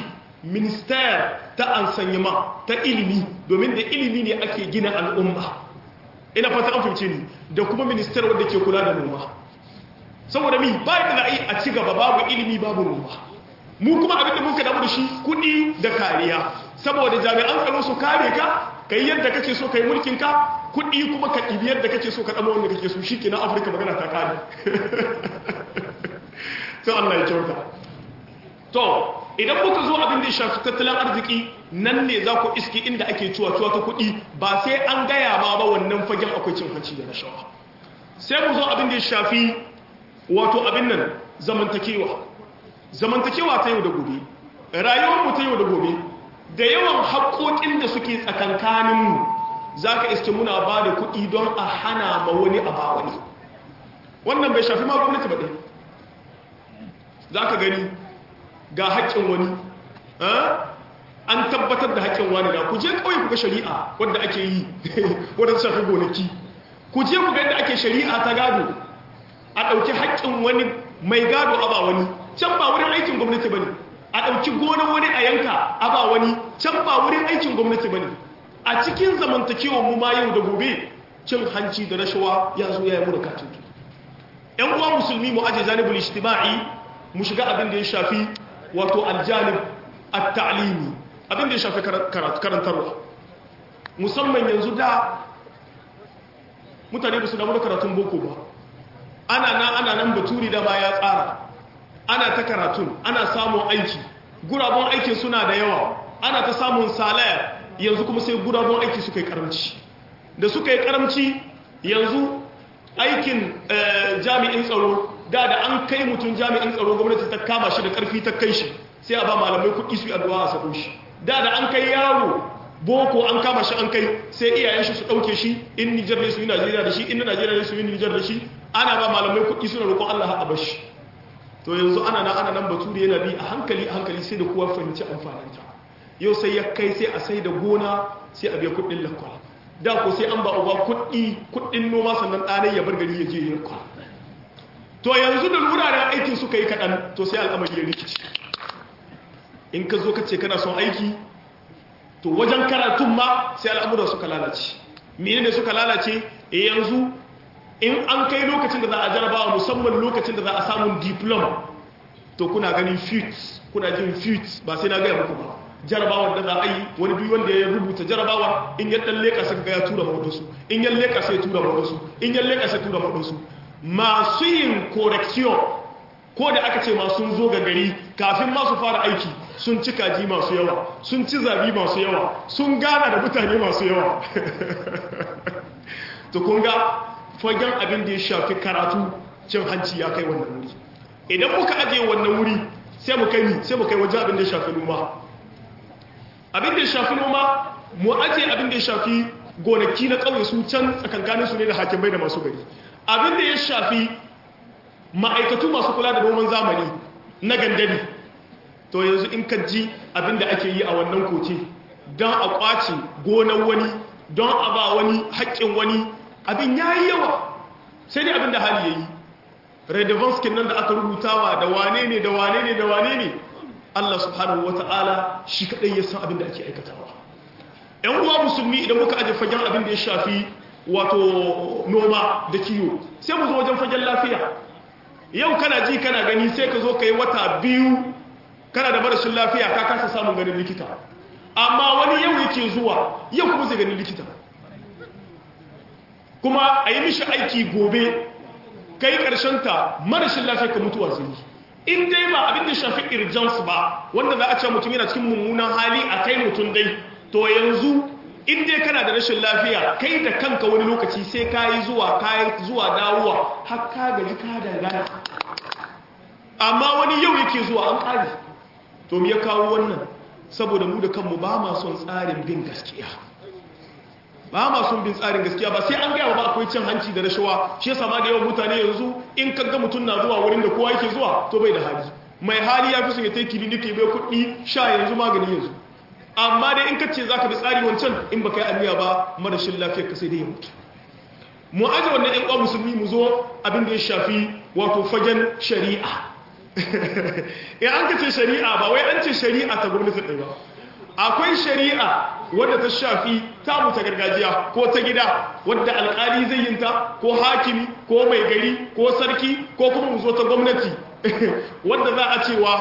minister ta ansanyama ta ilimi domin da ilimi ne ake gina al'umma ina fata an fahimce ni da kuma minister wanda ke kula da noma saboda mi ba da za a yi a ci gaba babu ilimi babu noma mu kuma abin da muka damu da shi kuɗi da kariya saboda jami'an tsaro su kare ka ka yi yadda kake so ka yi mulkin ka kuɗi kuma ka ɗibi yadda kake so ka ɗama wanda kake so shi ke na afirka magana ta kare to allah ya kyauta to idan muka zo abin da ya shafi tattalin arziki nan ne za ku iski inda ake cuwa-cuwa ta kuɗi ba sai an gaya ma ba wannan fagen akwai cin hanci da rashawa sai mu zo abin da ya shafi wato abin nan zamantakewa zamantakewa ta yau da gobe rayuwarmu ta yau da gobe da yawan haƙoƙin da suke tsakankaninmu za ka iske muna ba da kuɗi don a hana ma wani a ba wani wannan bai shafi ma gwamnati ba ɗaya za ka gani ga haƙƙin wani an tabbatar da haƙƙin wani da ku je kawai ku ga shari'a wadda ake yi wadda ta shafi gonaki ku je ku ga yadda ake shari'a ta gado a ɗauki haƙƙin wani mai gado a ba wani can ba wurin aikin gwamnati ba ne a ɗauki gonar wani a yanka a ba wani can ba wurin aikin gwamnati ba ne a cikin zamantakewar mu ma yau da gobe cin hanci da rashawa ya zo ya yi mu da katutu ‘yan uwa musulmi mu aje janibul ijtima'i mu shiga abin da ya shafi wato aljanib at-ta'limi abin da ya shafi karantarwa musamman yanzu da mutane ba su damu da karatun boko ba ana nan ana nan baturi da ba ya tsara ana ta karatun ana samun aiki gurabon aikin suna da yawa ana ta samun salaya yanzu kuma sai gurabon aiki suka yi karamci da suka yi karamci yanzu aikin jami'in tsaro da da an kai mutum jami'in tsaro gwamnati ta kama shi da karfi ta kai shi sai a ba malamai kuɗi su yi addu'a a sako shi da da an kai yaro boko an kama shi an kai sai iyayen shi su ɗauke shi in nijar ne su yi najeriya da shi in najeriya ne su yi nijar da shi ana ba malamai kuɗi suna roƙon allah a bashi to yanzu ana nan ana nan bature yana bi a hankali a hankali sai da kowa fahimci amfaninta yau sai ya kai sai a sai da gona sai a biya kuɗin lakwal da ko sai an ba uba kuɗi kuɗin noma sannan ɗanai ya bar gari ya je ya kwa to yanzu da wuraren aikin suka yi kaɗan to sai al'amari ya rikici in ka zo ka ce kana son aiki to wajen karatun ma sai al'amuran suka lalace mene ne suka lalace e yanzu in an kai lokacin da za a jarabawa musamman lokacin da za a samun diplom to kuna ganin fit kuna jin fit ba sai na gaya muku ba jarabawar da za a yi wani duk wanda ya rubuta jarabawar in ya dan leka sai ga ya tura mawadansu in ya leka sai tura mawadansu in ya leka sai tura mawadansu masu yin correction ko da aka ce ma sun zo ga gari kafin ma su fara aiki sun ci kaji masu yawa sun ci zabi masu yawa sun gana da mutane masu yawa to kun ga fagen abin da ya shafi karatu cin hanci ya kai wannan wuri idan muka ajiye wannan wuri sai mu kai sai mu kai waje abin da ya shafi noma abin da ya shafi noma mu ajiye abin da ya shafi gonaki na ƙauye su can tsakankanin su ne da hakimai da masu gari abin da ya shafi ma'aikatu masu kula da noman zamani na gandari to yanzu in ka ji abin da ake yi a wannan kote don a ƙwace gonan wani don a ba wani haƙƙin wani abin ya yi yawa sai dai abin da hali ya yi redevonskin nan da aka rubutawa da wane ne da wane ne da wane ne Allah subhanahu wa ta'ala shi kaɗai ya san abin da ake aikatawa ‘yan uwa musulmi idan muka aje fagen abin da ya shafi wato noma da kiyo sai mu zo wajen fagen lafiya yau kana ji kana gani sai ka zo ka yi wata biyu kana da marashin lafiya ka kasa samun ganin likita amma wani yau yake zuwa yau kuma zai ganin likita kuma a yi mishi aiki gobe kai ta marashin lafiya ka mutuwa zai in dai ba abin da shafi irjans ba wanda za a ce mutum yana cikin mummunan hali a kai mutum dai to yanzu in dai kana da rashin lafiya kai da kanka wani lokaci sai ka yi zuwa ka zuwa dawowa har ka gaji ka dangana amma wani yau yake zuwa an ƙari to me ya kawo wannan saboda mu da kanmu ba ma son tsarin bin gaskiya ba ma son bin tsarin gaskiya ba sai an gaya ba akwai cin hanci da rashawa shi yasa ma da yawan mutane yanzu in kaga mutum na zuwa wurin da kowa yake zuwa to bai da hali mai hali ya fi son ya tai kiliniki bai kuɗi sha yanzu magani yanzu amma dai in kace zaka bi tsari wancan in baka yi aniya ba marashin lafiyar ka sai dai ya mutu mu aje wannan ƴan uwa musulmi mu zo abin da ya shafi wato fagen shari'a ya an kace shari'a ba wai an ce shari'a ta gwamnati ɗaya ba akwai shari'a wadda ta shafi tamu ta gargajiya ko ta gida wadda alkali zai yinta ko hakimi ko mai gari ko sarki ko kuma mu zo ta gwamnati wadda za a cewa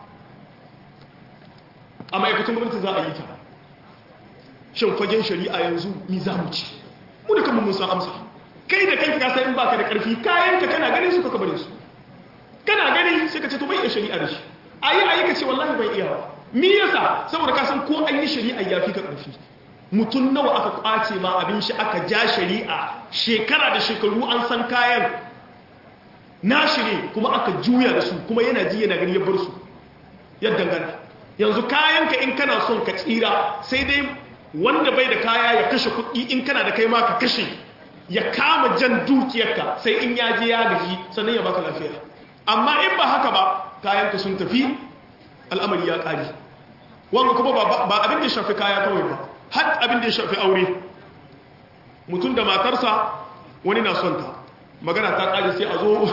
a ma'aikatan gwamnati za a yi ta shin fagen shari'a yanzu ni za mu ci mu da kanmu mun san amsa kai da kanka ka san in baka da karfi kayanka kana ganin su ka bare su kana gani sai ka ce to bai iya shari'a da shi ayi ayi ka ce wallahi bai iya ba me yasa saboda ka san ko an yi shari'a yafi ka karfi mutum nawa aka kwace ma abin shi aka ja shari'a shekara da shekaru an san kayan nashi ne kuma aka juya da su kuma yana ji yana gani ya bar su yadda gana yanzu kayanka in kana son ka tsira sai dai wanda bai da kaya ya kashe kuɗi in kana da kai ma ka kashe ya kama jan dukiyarka sai in ya je ya gaji sannan ya baka lafiya amma in ba haka ba kayanka sun tafi al'amari ya ƙari wanga kuma ba abin da ya shafi kaya kawai ba har abin da ya shafi aure mutum da matarsa wani na son ta magana ta ƙari sai a zo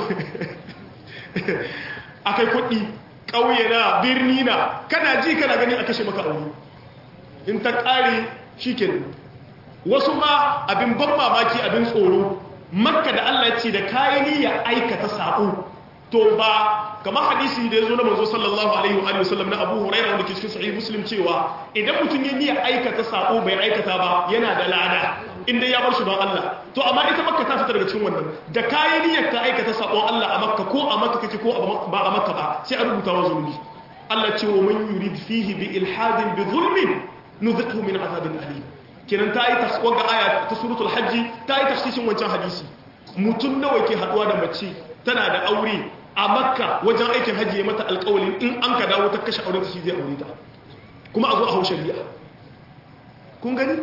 a kai kuɗi ƙauye na birni na kana ji kana gani a kashe maka aure in ta ƙari shi wasu ma abin ban mamaki abin tsoro makka da allah ce da kayani ya aikata saƙo to ba kamar hadisi da ya zo na manzo sallallahu alaihi wa sallam na abu huraira wanda ke cikin sahih muslim cewa idan mutum ya niyya aikata sako bai aikata ba yana da lada inda ya bar shi don Allah to amma ita makka ta fita daga cikin wannan da kayi niyyar ka aikata sakon Allah a makka ko a makka kake ko ba a makka ba sai a rubuta wa zulmi Allah ce wa man yurid fihi bi ilhadin bi zulmin nuzikhu min azabin alim kenan ta yi tasawwa ga aya ta suratul hajji ta yi tafsirin wancan hadisi mutum nawa ke haduwa da mace tana da aure a makka wajen aikin hajji ya mata alkawalin in an ka dawo ta kashe aure ta shi zai aure ta kuma a zo a hau shari'a kun gani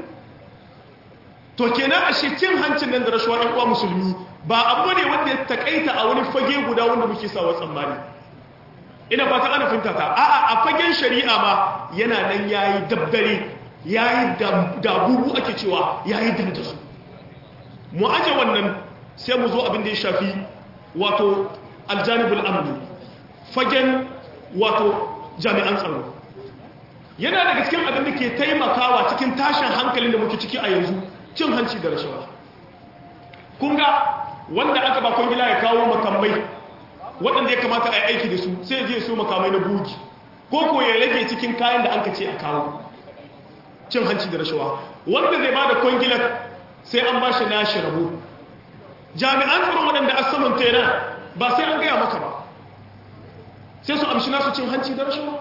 to kenan a cin hancin nan da rashuwa ɗan uwa musulmi ba abu ne wanda ya takaita a wani fage guda wanda muke sawa tsammani ina fata ana finta ta a'a a fagen shari'a ma yana nan yayi dabdare yayi dabubu ake cewa yayi dandasu mu aje wannan sai mu zo abin da ya shafi wato aljanibul amni fagen wato jami'an tsaro yana daga cikin abin da ke taimakawa cikin tashin hankalin da muke ciki a yanzu cin hanci da rashawa kun ga wanda aka ba kwangila ya kawo makamai waɗanda ya kamata a yi aiki da su sai je so makamai na bugi ko ko ya rage cikin kayan da an ka ce a kawo cin hanci da rashawa wanda zai ba da kwangilar sai an ba shi nashi rabo jami'an tsaron waɗanda a saman tera ba sai an gaya maka ba sai su amshi nasu cin hanci da rashawa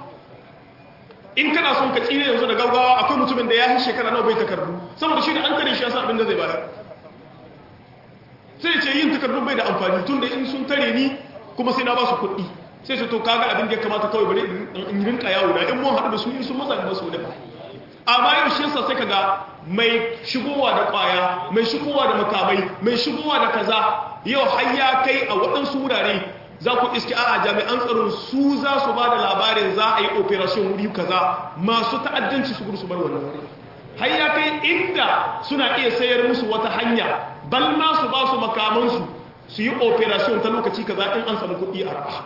in kana son ka tsire yanzu da gaggawa akwai mutumin da ya yi shekara nawa bai takardu saboda shi da an tare shi ya san abin da zai bayar sai ce yin takardun bai da amfani tun da in sun tare ni kuma sai na ba su kuɗi sai su to kaga abin da ya kamata kawai bari in rinka yawo da in mun haɗu da su in sun maza da su da amma yau shi yasa sai kaga mai shigowa da kwaya mai shigowa da makamai mai shigowa da kaza yau har ya kai a waɗansu wurare za ku iske a jami'an tsaron su za su ba da labarin za a yi operation wuri kaza masu ta'addanci su gudu su bar wannan wuri har ya kai inda suna iya sayar musu wata hanya bal ma su ba su makamansu su yi operation ta lokaci kaza in an samu kuɗi a raha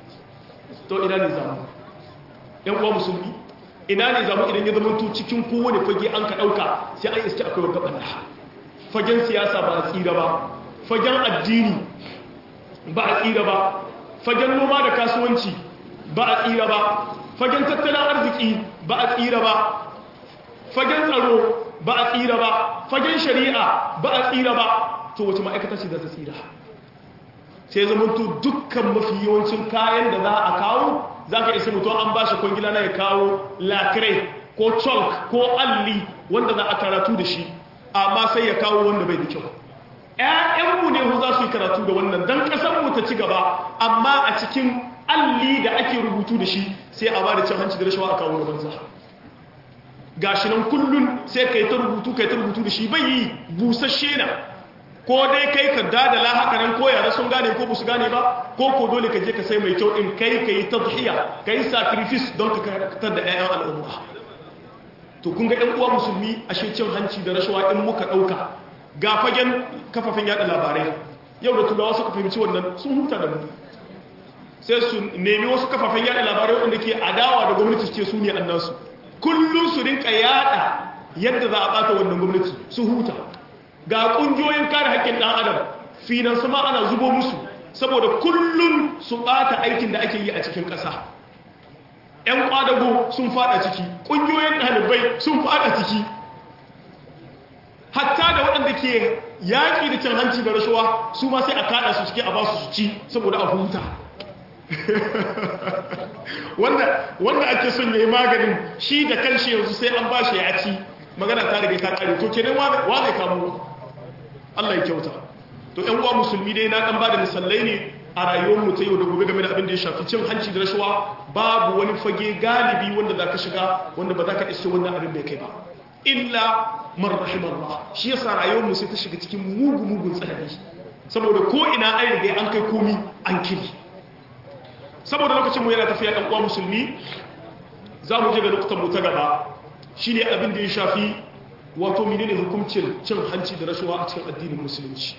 to ina ne zamu yan uwa musulmi ina ne zamu idan ya zama cikin kowane fage an ka ɗauka sai an iske akwai wata ɓanna fagen siyasa ba a tsira ba fagen addini ba a tsira ba fagen noma da kasuwanci ba a tsira ba fagen tattalin arziki ba a tsira ba fagen tsaro ba a tsira ba fagen shari'a ba a tsira ba to wace ma'aikata ce za ta tsira sai zamanto dukkan mafi yawancin kayan da za a kawo za ka isa mutum an ba shi kwangila na ya kawo lakirai ko chalk ko alli wanda za a karatu da shi amma sai ya kawo wanda bai da kyau ‘ya'yanmu ne za su yi karatu da wannan don ƙasarmu ta ci gaba amma a cikin alli da ake rubutu da shi sai a ba da cin hanci da rashawa a kawo da banza gashi nan kullum sai ka yi ta rubutu ka yi ta rubutu da shi bai yi busasshe na ko dai kai ka dada la haka nan ko yara sun gane ko ba su gane ba ko ko dole ka je ka sai mai kyau in kai ka yi tadhiya ka yi sacrifice don ka karatar da ƴaƴan al'umma to kun ga ɗan uwa musulmi ashe cin hanci da rashawa in muka ɗauka ga fagen kafafen yada labarai yau da turawa suka fahimci wannan sun huta da mu sai su nemi wasu kafafen yada labarai wanda ke adawa da gwamnati ce su ne annasu kullum su rinka yada yadda za a bata wannan gwamnati su huta ga kungiyoyin kare haƙƙin ɗan adam finan sama ana zubo musu saboda kullum su bata aikin da ake yi a cikin ƙasa 'yan kwadago sun fada ciki ƙungiyoyin ɗalibai sun fada ciki hatta da waɗanda ke yaƙi da cin hanci da rashawa su ma sai a kada su ciki a ba su ci saboda a huta wanda ake son ya yi maganin shi da kanshi yanzu sai an ba shi ya ci magana ta riga ta kare to kenan wa zai kamo Allah ya kyauta to ƴan uwa musulmi dai na ɗan ba da misalai ne a rayuwar mu ta yau da gobe game da abin da ya shafi cin hanci da rashawa babu wani fage galibi wanda za ka shiga wanda ba za ka iske wannan abin bai kai ba illa man rahimallah shi yasa rayuwar mu sai ta shiga cikin mugu mugun tsanani saboda ko ina ai riga an kai komi an kiri saboda lokacin mu yana tafiya ɗan uwa musulmi za mu je ga lokutan mu ta gaba shine abin da ya shafi wato menene hukuncin cin hanci da rashawa a cikin addinin musulunci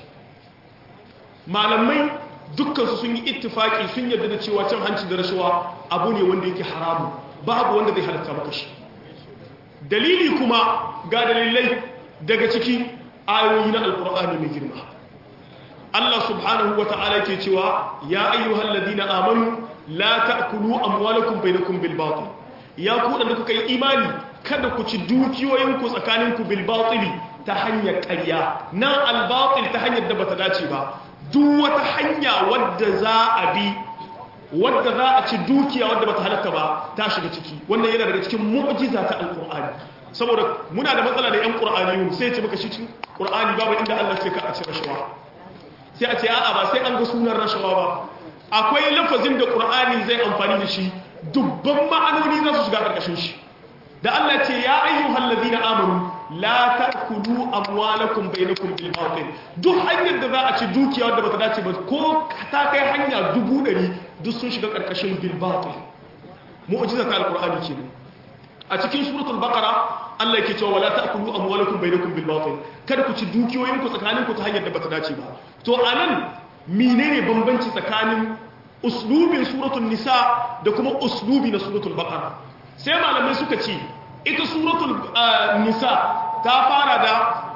malamai dukkansu sun yi ittifaki sun yarda da cewa cin hanci da rashawa abu ne wanda yake haramu babu wanda zai halatta maka shi dalili kuma ga dalilai daga ciki ayoyi na alkur'ani mai girma Allah subhanahu wa ta'ala ke cewa ya ayyuhal ladina amanu la ta'kulu amwalakum bainakum bil batil ya ku da kuka yi imani kada ku ci dukiyoyinku tsakaninku bil batili ta hanyar ƙarya nan al batil ta hanyar da bata dace ba duk wata hanya wadda za a bi wadda za a ci dukiya wadda bata halatta ba ta shiga ciki wannan yana daga cikin mu'jiza ta alqur'ani saboda muna da matsala da yan qur'aniyun sai ce maka shi cikin qur'ani babu inda Allah ce ka a ci rashawa sai a ce a'a ba sai an ga sunan rashawa ba akwai lafazin da qur'ani zai amfani da shi dubban ma'anoni za su shiga karkashin shi da Allah ce ya ayyuhal ladina amanu la ta'kulu amwalakum bainakum bil batil duk hanyar da za a ci dukiya wadda bata dace ba ko ta kai hanya dubu ɗari duk sun shiga karkashin bil batil mu'jiza ta alqur'ani kenan a cikin suratul baqara Allah yake cewa wala ta'kulu amwalakum bainakum bil batil kada ku ci dukiyoyin ku tsakanin ku ta hanyar da bata dace ba to anan menene bambanci tsakanin uslubin suratul nisa da kuma uslubi na suratul baqara sai malamai suka ce ita suratul nisa ta fara da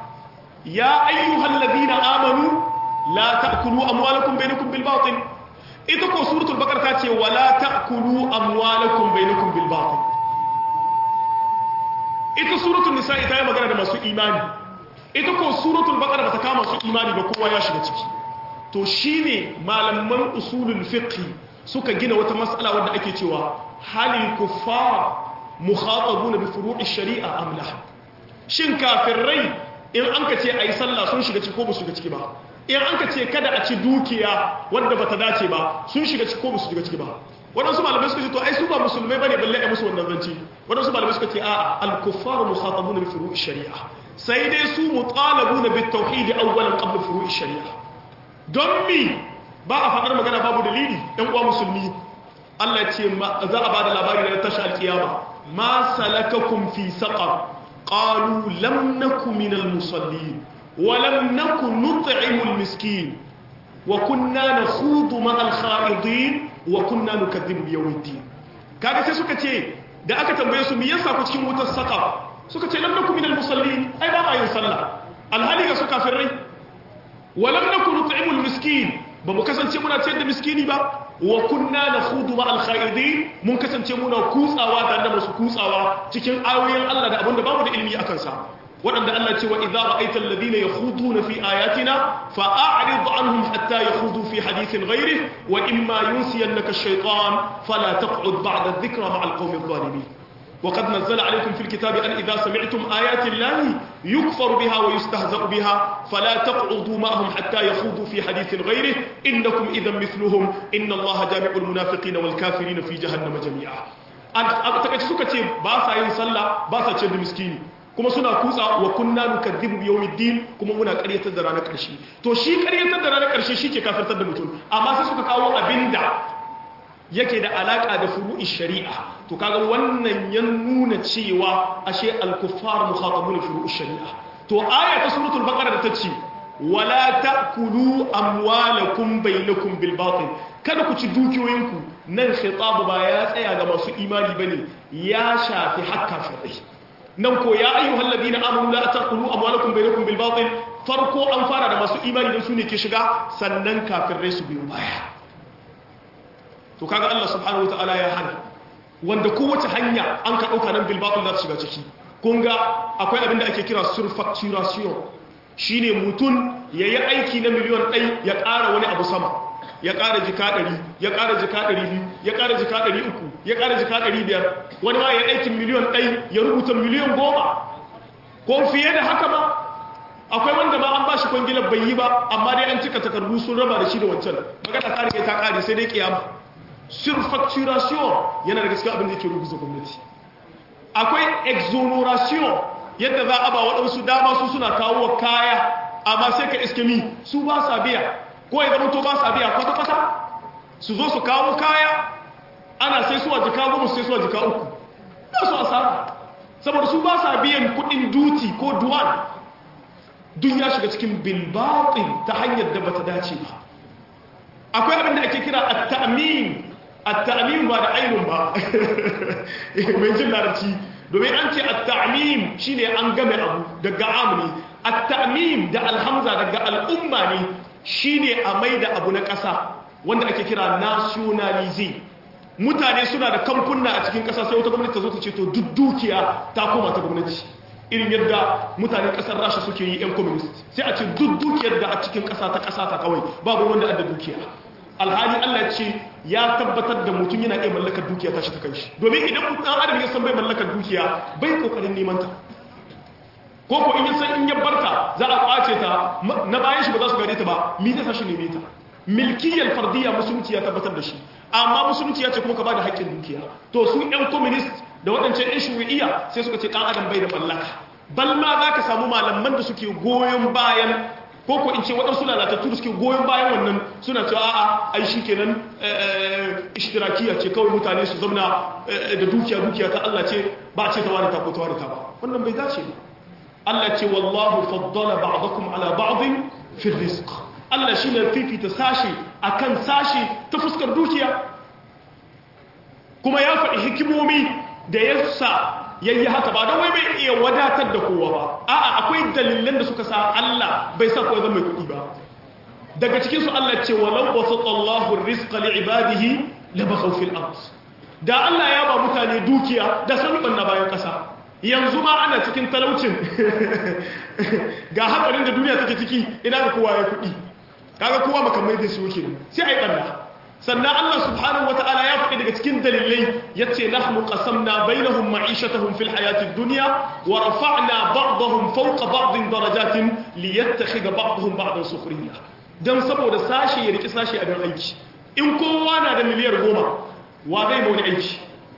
ya ayyuhal ladina amanu la ta'kulu amwalakum bainakum bil batil ita ko suratul baqara ta ce wala ta'kulu amwalakum bainakum bil batil ita suratul nisa ita yi magana da masu imani ita ko suratul baqara bata kama su imani ba kowa ya shiga ciki to shine malaman usulul fiqh suka gina wata mas'ala wadda ake cewa halil kuffar mukhatabuna bi furu'i shari'a am la shin kafirai in an ka ce ayi sallah sun shiga ciki ko ba su shiga ciki ba in an ka ce kada a ci dukiya wanda bata dace ba sun shiga ciki ko ba su shiga ciki ba wadansu malamai suka ce to ai su ba musulmai bane balle ai musu wannan zanci wadansu malamai suka ce a'a al-kuffaru mukhatabuna bi furu'i shari'a sai dai su mutalabuna bit tauhid awwalan qabla furu'i shari'a don mi ba a faɗar magana babu dalili ɗan uwa musulmi Allah ce za a ba da labari daga tashi alkiyama ma salakakum fi saqar qalu lam naku minal musallin wa lam naku nut'imul miskin wa kunna nakhudu ma'al kha'idin wa kunna nukaththibu bi yawmiddin kaga sai suka ce da aka tambaye su me yasa ku cikin wutar saqar suka ce lam naku minal musallin ai ba ma yin sallah alhali ga su kafirai wa lam naku nut'imul miskin ba mu kasance muna ciyar da miskini ba wa kunna nakhudu ma'al kha'idin mun kasance muna kutsawa tare da masu kutsawa cikin ayoyin Allah da abinda babu da ilimi akan sa waɗanda Allah ce wa idza ra'aita alladhina yakhuduna fi ayatina fa'rid anhum hatta yakhudu fi hadithin ghayrih wa imma yunsiyannaka ash-shaytan fala taq'ud ba'da adh-dhikra ma'al qawmi adh-dhalimin وقد نزل عليكم في الكتاب أن إذا سمعتم آيات الله يكفر بها ويستهزأ بها فلا تقعدوا معهم حتى يخوضوا في حديث غيره إنكم إذا مثلهم إن الله جامع المنافقين والكافرين في جهنم جميعا أتكتش سكتي باسا ينسلى باسا تشد مسكيني kuma suna kutsa wa kunna nukadhibu bi yawmiddin kuma muna ƙaryatar da ranar ƙarshe to shi ƙaryatar da ranar ƙarshe shi ke kafirtar da mutum amma sai suka kawo abinda yake da alaka da furu'i shari'a to kaga wannan ya nuna cewa ashe al-kuffar mukhatabun furu'i shari'a to aya ta suratul baqara da tace wala ta'kulu amwalakum bainakum bil batil kada ku ci dukiyoyinku nan khitabu ba ya tsaya ga masu imani bane ya shafi hakka firai nan ko ya ayyuhal ladina amanu la taqulu amwalakum bainakum bil batil farko an fara da masu imani dan su ne ke shiga sannan kafirai su biyo baya to kaga Allah subhanahu wataala ya hana wanda kowace hanya an ka dauka nan bil batil za ta shiga ciki kun ga akwai abin da ake kira surfacturation shine mutum yayi aiki na miliyon ɗai ya ƙara wani abu sama ya ƙara jika ɗari ya ƙara jika ɗari biyu ya ƙara jika ɗari uku ya ƙara jika ɗari biyar wani ma ya aikin miliyon ɗai ya rubuta miliyon goma ko fiye da haka ma akwai wanda ma an ba shi kwangilar bai yi ba amma dai an cika takardu sun raba da shi da wancan magana ta rike ta ƙare sai dai kiyama surfacturation yana da gaskiya abin da yake rubuta gwamnati akwai exoneration yadda za a ba waɗansu dama su suna kawo kaya amma sai ka iske mi su ba sa biya ko ya zama to ba sa biya kwata-kwata su zo su kawo kaya ana sai suwa jika goma sai suwa jika uku ba su asara saboda su ba sa biyan kudin duti ko duwan duk ya shiga cikin bilbatin ta hanyar da bata dace ba akwai abin da ake kira at-ta'min at-ta'min ba da ainun ba mai jin larabci domin an ce at-ta'mim shine an game abu daga amni at-ta'mim da alhamza daga al'umma ne shine a maida abu na ƙasa wanda ake kira nationalism mutane suna da kamfuna a cikin ƙasa sai wata gwamnati ta zo ta ce to duk dukiya ta koma ta gwamnati irin yadda mutanen ƙasar rasha suke yi 'yan communist sai a ce duk dukiyar da a cikin ƙasa ta ƙasa ta kawai babu wanda adda dukiya alhali allah ce ya tabbatar da mutum yana iya mallakar dukiya ta shi ta kai shi domin idan ɗan adam ya san bai mallakar dukiya bai ƙoƙarin neman ta ko ko in san in ya barta za a kwace ta na bayan shi ba za su gare ta ba mi zai sashi neme ta milkiyar fardiyya musulunci ya tabbatar da shi amma musulunci ya ce kuma ka ba da haƙƙin dukiya to su yan communist da waɗancan yan shuri'iyya sai suka ce ɗan adam bai da mallaka bal ma za ka samu malaman da suke goyon bayan ko ko in ce waɗansu lalatattu da suke goyon bayan wannan suna cewa a'a ai shi kenan ishtirakiya ce kawai mutane su zauna da dukiya dukiya ta Allah ce ba ce ta wani ta ko ta wani ta ba wannan bai dace ba Allah ce wallahu faddala ba'dakum ala ba'din fi rizq Allah shine fifita sashi akan sashi ta fuskar dukiya kuma ya faɗi hikimomi da yasa yayi haka ba don wai bai iya wadatar da kowa ba a'a akwai dalilan da suka sa Allah bai sa kowa zama mai kuɗi ba daga cikin su Allah ce walau basata Allahu rizqa li ibadihi labaghaw fil ard da Allah ya ba mutane dukiya da sun banna bayan kasa yanzu ma ana cikin talaucin ga hakarin da duniya take ciki ina ga kowa ya kuɗi kaga kowa makamai da su yake sai ai banda sannan Allah subhanahu wata'ala ya faɗi daga cikin dalilai yace nahnu qasamna bainahum ma'ishatahum fil hayatid dunya wa rafa'na ba'dahum fawqa ba'din darajatin liyattakhidha ba'dahum ba'dan sukhriya dan saboda sashi ya riki sashi a dan aiki in kowa na da miliyar goma wa zai ma wani aiki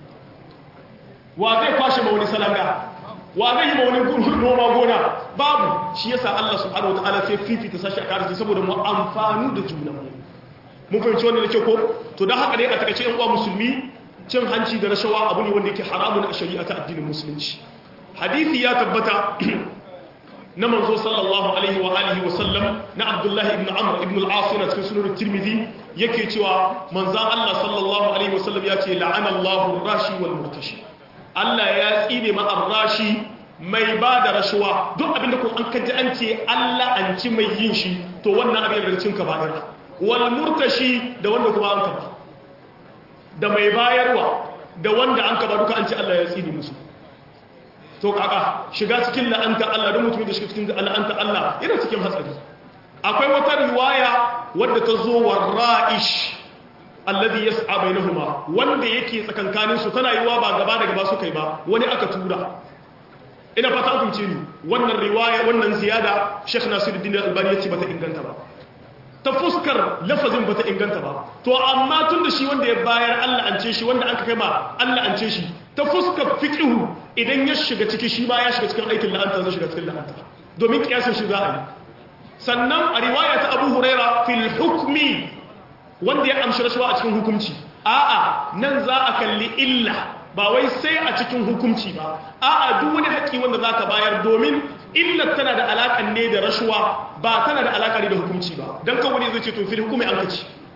wa zai kwashe ma wani salanga wa zai yi ma wani noma gona babu shi yasa Allah subhanahu wata'ala sai fifita sashi a karshe saboda mu amfanu da junanmu mun fahimci wannan da ke ko to don haka dai a takaice yan uwa musulmi cin hanci da rashawa abu ne wanda yake haramun a shari'a ta addinin musulunci hadisi ya tabbata na manzo sallallahu alaihi wa alihi wa sallam na abdullahi ibn amr ibn al-as na cikin sunan tirmidhi yake cewa manzo Allah sallallahu alaihi wa sallam ya ce la'ana Allahu rashi wal murtashi Allah ya tsine ma ar-rashi mai ba da rashawa duk abinda kun an kaji an ce Allah an ci mai yin shi to wannan abin da cin ka ba wal murtashi da wanda kuma an kaba da mai bayarwa da wanda an kaba duka an ce Allah ya tsini musu to kaka shiga cikin la'anta Allah da mutum da shiga cikin la'anta Allah yana cikin hatsari akwai wata riwaya wadda ta zo wa ra'ish alladhi yas'a bainahuma wanda yake tsakankanin su tana yiwa ba gaba da gaba su kai ba wani aka tura ina fata an kunce ni wannan riwaya wannan ziyada Sheikh Nasiruddin Albani yace bata inganta ba ta fuskar lafazin bata inganta ba to amma tun da shi wanda ya bayar Allah an ce shi wanda aka kai ma Allah an ce shi ta fuskar fiqhu idan ya shiga ciki shi ba ya shiga cikin aikin la'anta zai shiga cikin la'anta domin kiyasin shi za a yi sannan a riwaya ta Abu Huraira fil hukmi wanda ya amshi rashawa a cikin hukunci a'a nan za a kalli illa ba wai sai a cikin hukunci ba a'a duk wani haƙƙi wanda zaka bayar domin illar tana da alaƙar ne da rashuwa ba tana da alaƙa ne da hukunci ba don kan wani zai ce to fil hukumi an kaci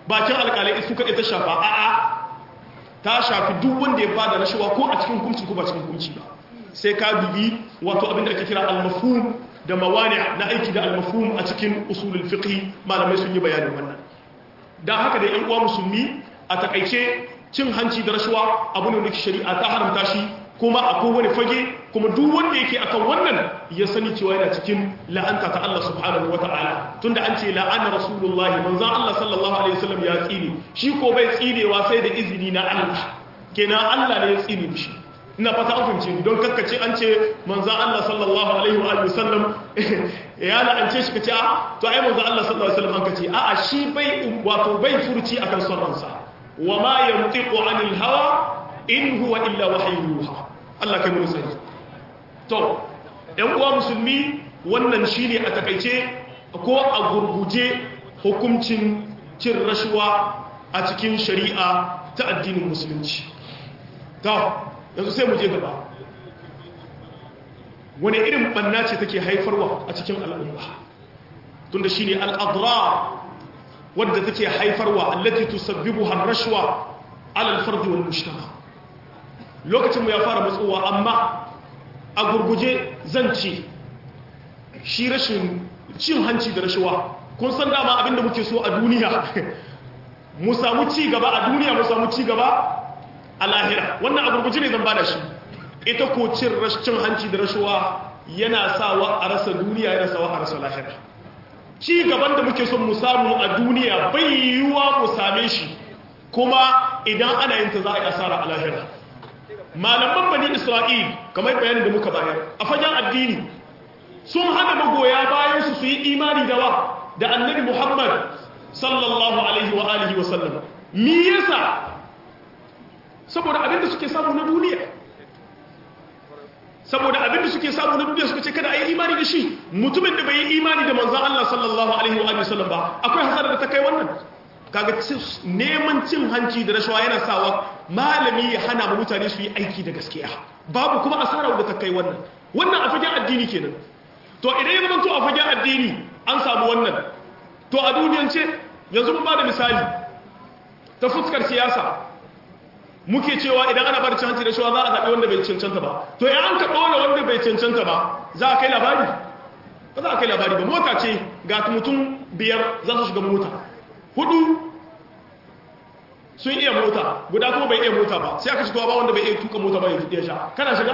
bakin alƙalai su kaɗai ta shafa a'a ta shafi duk wanda ya bada rashawa ko a cikin hukunci ko ba cikin hukunci ba sai ka bibi wato abin da ake kira al-mafhum da mawani na aiki da al-mafhum a cikin usulul fiqh malamai sun yi bayanin wannan dan haka da yan uwa musulmi a takaice cin hanci da rashawa abu ne da shari'a ta haramta shi kuma a kowane fage kuma duk wanda yake akan wannan ya sani cewa yana cikin la'anta ta Allah subhanahu wata'ala tunda an ce la'ana rasulullahi manzon Allah sallallahu alaihi wasallam ya tsine shi ko bai tsinewa sai da izini na Allah kenan Allah ne ya tsine mishi ina fata an fahimce don kakkace an ce manzon Allah sallallahu alaihi wa sallam ya la'ance shi kace a to ai manzon Allah sallallahu alaihi wasallam an kace a a shi bai wato bai furci akan son ransa wa ma yantiqu anil hawa in huwa illa wahyu yuha Allah kai mu sani to ɗan uwa musulmi wannan shine a takaice ko a gurguje hukuncin cin rashuwa a cikin shari'a ta addinin musulunci to yanzu sai mu je gaba wani irin banna ce take haifarwa a cikin al'umma tunda shine al-adrar wadda take haifarwa allati tusabbibuha ar-rashwa ala al-fard wal mujtama lokacin mu ya fara matsowa amma a gurguje zan ce shi rashin cin hanci da rashawa kun san dama abinda muke so a duniya mu samu ci gaba a duniya mu samu ci gaba a lahira wannan a gurguje ne zan bada shi ita ko cin cin hanci da rashawa yana sawa a rasa duniya yana sawa a rasa lahira ci gaban da muke son mu samu a duniya bai yiwuwa mu same shi kuma idan ana yin ta za a yi asara a lahira malaman bani isra'il kamar bayanin da muka bayar a fagen addini sun hana magoya bayan su su yi imani da wa da annabi muhammad sallallahu alaihi wa alihi wa sallam me yasa saboda abinda suke samu na duniya saboda abinda suke samu na duniya suka ce kada a yi imani da shi mutumin da bai yi imani da manzan Allah sallallahu alaihi wa sallam ba akwai hasara da ta kai wannan kaga neman cin hanci da rashawa yana sawa malami ya hana mu mutane su yi aiki da gaskiya babu kuma asara da ta kai wannan wannan a fagen addini kenan to idan ya zama to a fagen addini an samu wannan to a duniyance yanzu mun ba da misali ta fuskar siyasa muke cewa idan ana bar canci da shawa za a zaɓi wanda bai cancanta ba to ya an ka ɗora wanda bai cancanta ba za a kai labari ba za a kai labari ba mota ce ga mutum biyar za su shiga mota hudu sun iya mota guda kuma bai iya mota ba sai aka ci ba wanda bai iya tuka mota ba ya sha kana shiga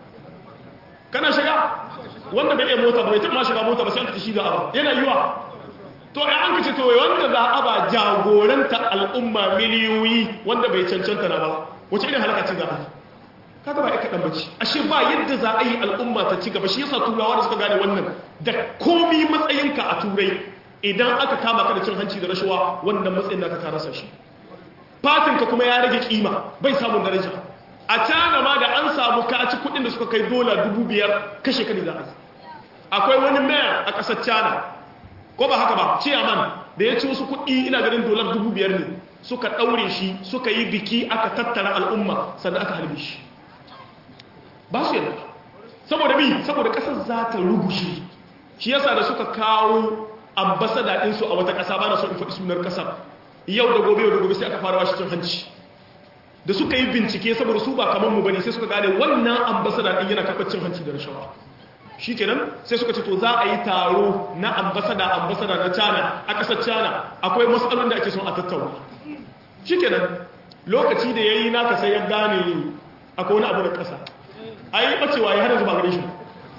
kana shiga wanda bai iya mota ba bai taɓa shiga mota ba sai aka ci shi da aba yana yiwa to ya an kace to wanda za a ba jagoranta al'umma miliyoyi wanda bai cancanta na ba wace irin halaka ce za a yi kaga ba ika dan bace ashe ba yadda za a yi al'umma ta ci gaba shi yasa turawa da suka gane wannan da komi matsayinka a turai idan aka kama ka da cin hanci da rashawa wannan matsayin da ka rasa shi fatinka kuma ya rage kima bai samun daraja a cana ma da an samu ka ci kudin da suka kai dola dubu biyar kashe ka ne za a akwai wani mayor a ƙasar cana ko ba haka ba ciyaman da ya ci wasu kuɗi ina ganin dolar dubu biyar ne suka ɗaure shi suka yi biki aka tattara al'umma sannan aka halbe shi ba su yadda saboda bi saboda ƙasar za ta rugushe shi yasa da suka kawo ambasada ɗinsu a wata ƙasa ba na so in faɗi sunar ƙasar yau da gobe yau da gobe sai aka fara washe cin hanci da suka yi bincike saboda su ba kamar mu bane sai suka gane wannan ambasada ɗin yana karɓar cin hanci da rashawa shi kenan sai suka ce to za a yi taro na ambasada ambasada na cana a ƙasar cana akwai matsalolin da ake son a tattauna shi kenan lokaci da ya yi naka sai ya gane akwai wani abu da ƙasa a yi ɓacewa ya hada zuba gare shi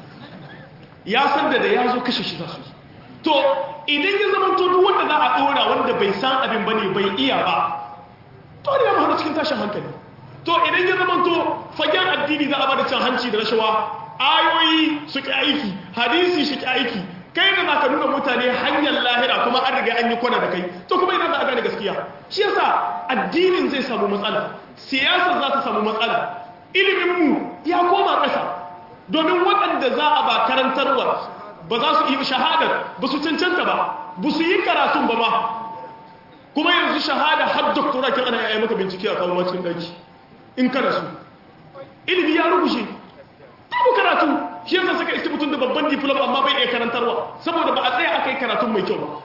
ya san da da ya zo kashe shi za su to idan ya zama to duk wanda za a ɗora wanda bai san abin ba ne bai iya ba to ne ya mahara cikin tashin hankali to idan ya zama to fagen addini za a ba da cin hanci da rashawa ayoyi su ki aiki hadisi shi ki aiki kai da zaka nuna mutane hanyar lahira kuma an riga an yi kwana da kai to kuma idan za a gane gaskiya shi yasa addinin zai samu matsala siyasa za ta samu matsala ilimin mu ya koma ƙasa domin waɗanda za a ba karantarwa ba za su yi shahadar ba su cancanta ba ba su yi karatun ba ba kuma yanzu shahada har doktora kin ana yaya maka bincike a kawo cikin ɗaki in kana su ilimi ya rubuce babu karatu shi yasa saka iske mutum da babban diploma amma bai iya karantarwa saboda ba a tsaya aka yi karatun mai kyau ba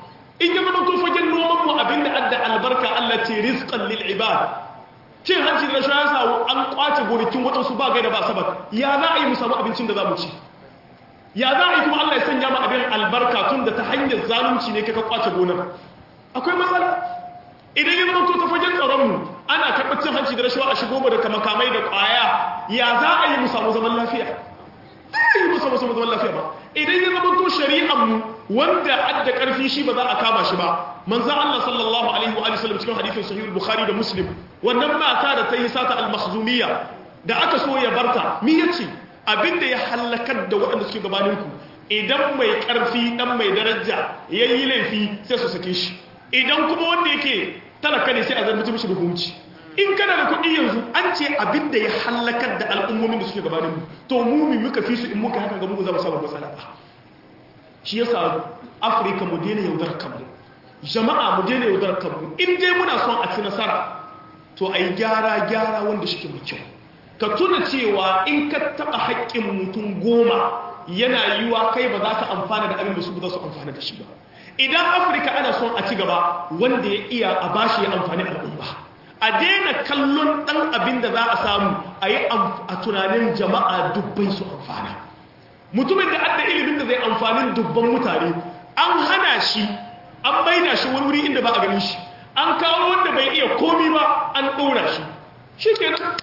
in ya zama to fagen noman mu abinda adda albarka Allah ce rizqan lil ibad cin hanci da rashawa ya samu an kwace gonakin waɗansu ba gaida ba sabat ya za a yi mu samu abincin da za mu ci ya za a yi kuma Allah ya sanya mu abin albarka tun da ta hanyar zalunci ne kaka kwace gonar akwai matsala idan ya zama to ta fagen tsaronmu ana karɓar cin hanci da rashawa a shigo mu da makamai da ƙwaya ya za a yi mu samu zaman lafiya ba yi mu samu zaman lafiya ba idan ya zama to shari'anmu wanda adda ƙarfi shi ba za a kama shi ba manzan Allah sallallahu alaihi wa sallam cikin hadithin sahih bukhari da muslim wannan mata da ta yi sata al-makhzumiyya da aka so ya barta mi yace abinda ya halakar da waɗanda suke gabaninku idan mai ƙarfi dan mai daraja yayi laifi sai su sake shi idan kuma wanda yake talaka ne sai a zarbi mishi da hukunci in kana da kuɗi yanzu an ce abin da ya hallakar da al'ummomin da suke gabanin mu to mu mi muka fi su in muka haka ga mu za mu samu matsala ba shi yasa afirka mu daina yaudar kanmu jama'a mu daina yaudar kanmu in dai muna son a ci nasara to a yi gyara gyara wanda shi ke mai kyau ka tuna cewa in ka taɓa haƙƙin mutum goma yana yiwa kai ba za ka amfana da abin da su ba za su amfana da shi ba idan afirka ana son a ci gaba wanda ya iya a bashi ya amfani al'umma a daina kallon ɗan abin da za a samu a yi a tunanin jama'a dubbai su amfana mutumin da adda ilimin da zai amfanin dubban mutane an hana shi an maida shi wani wuri inda ba a ganin shi an kawo wanda bai iya komi ba an ɗora shi shi ke nan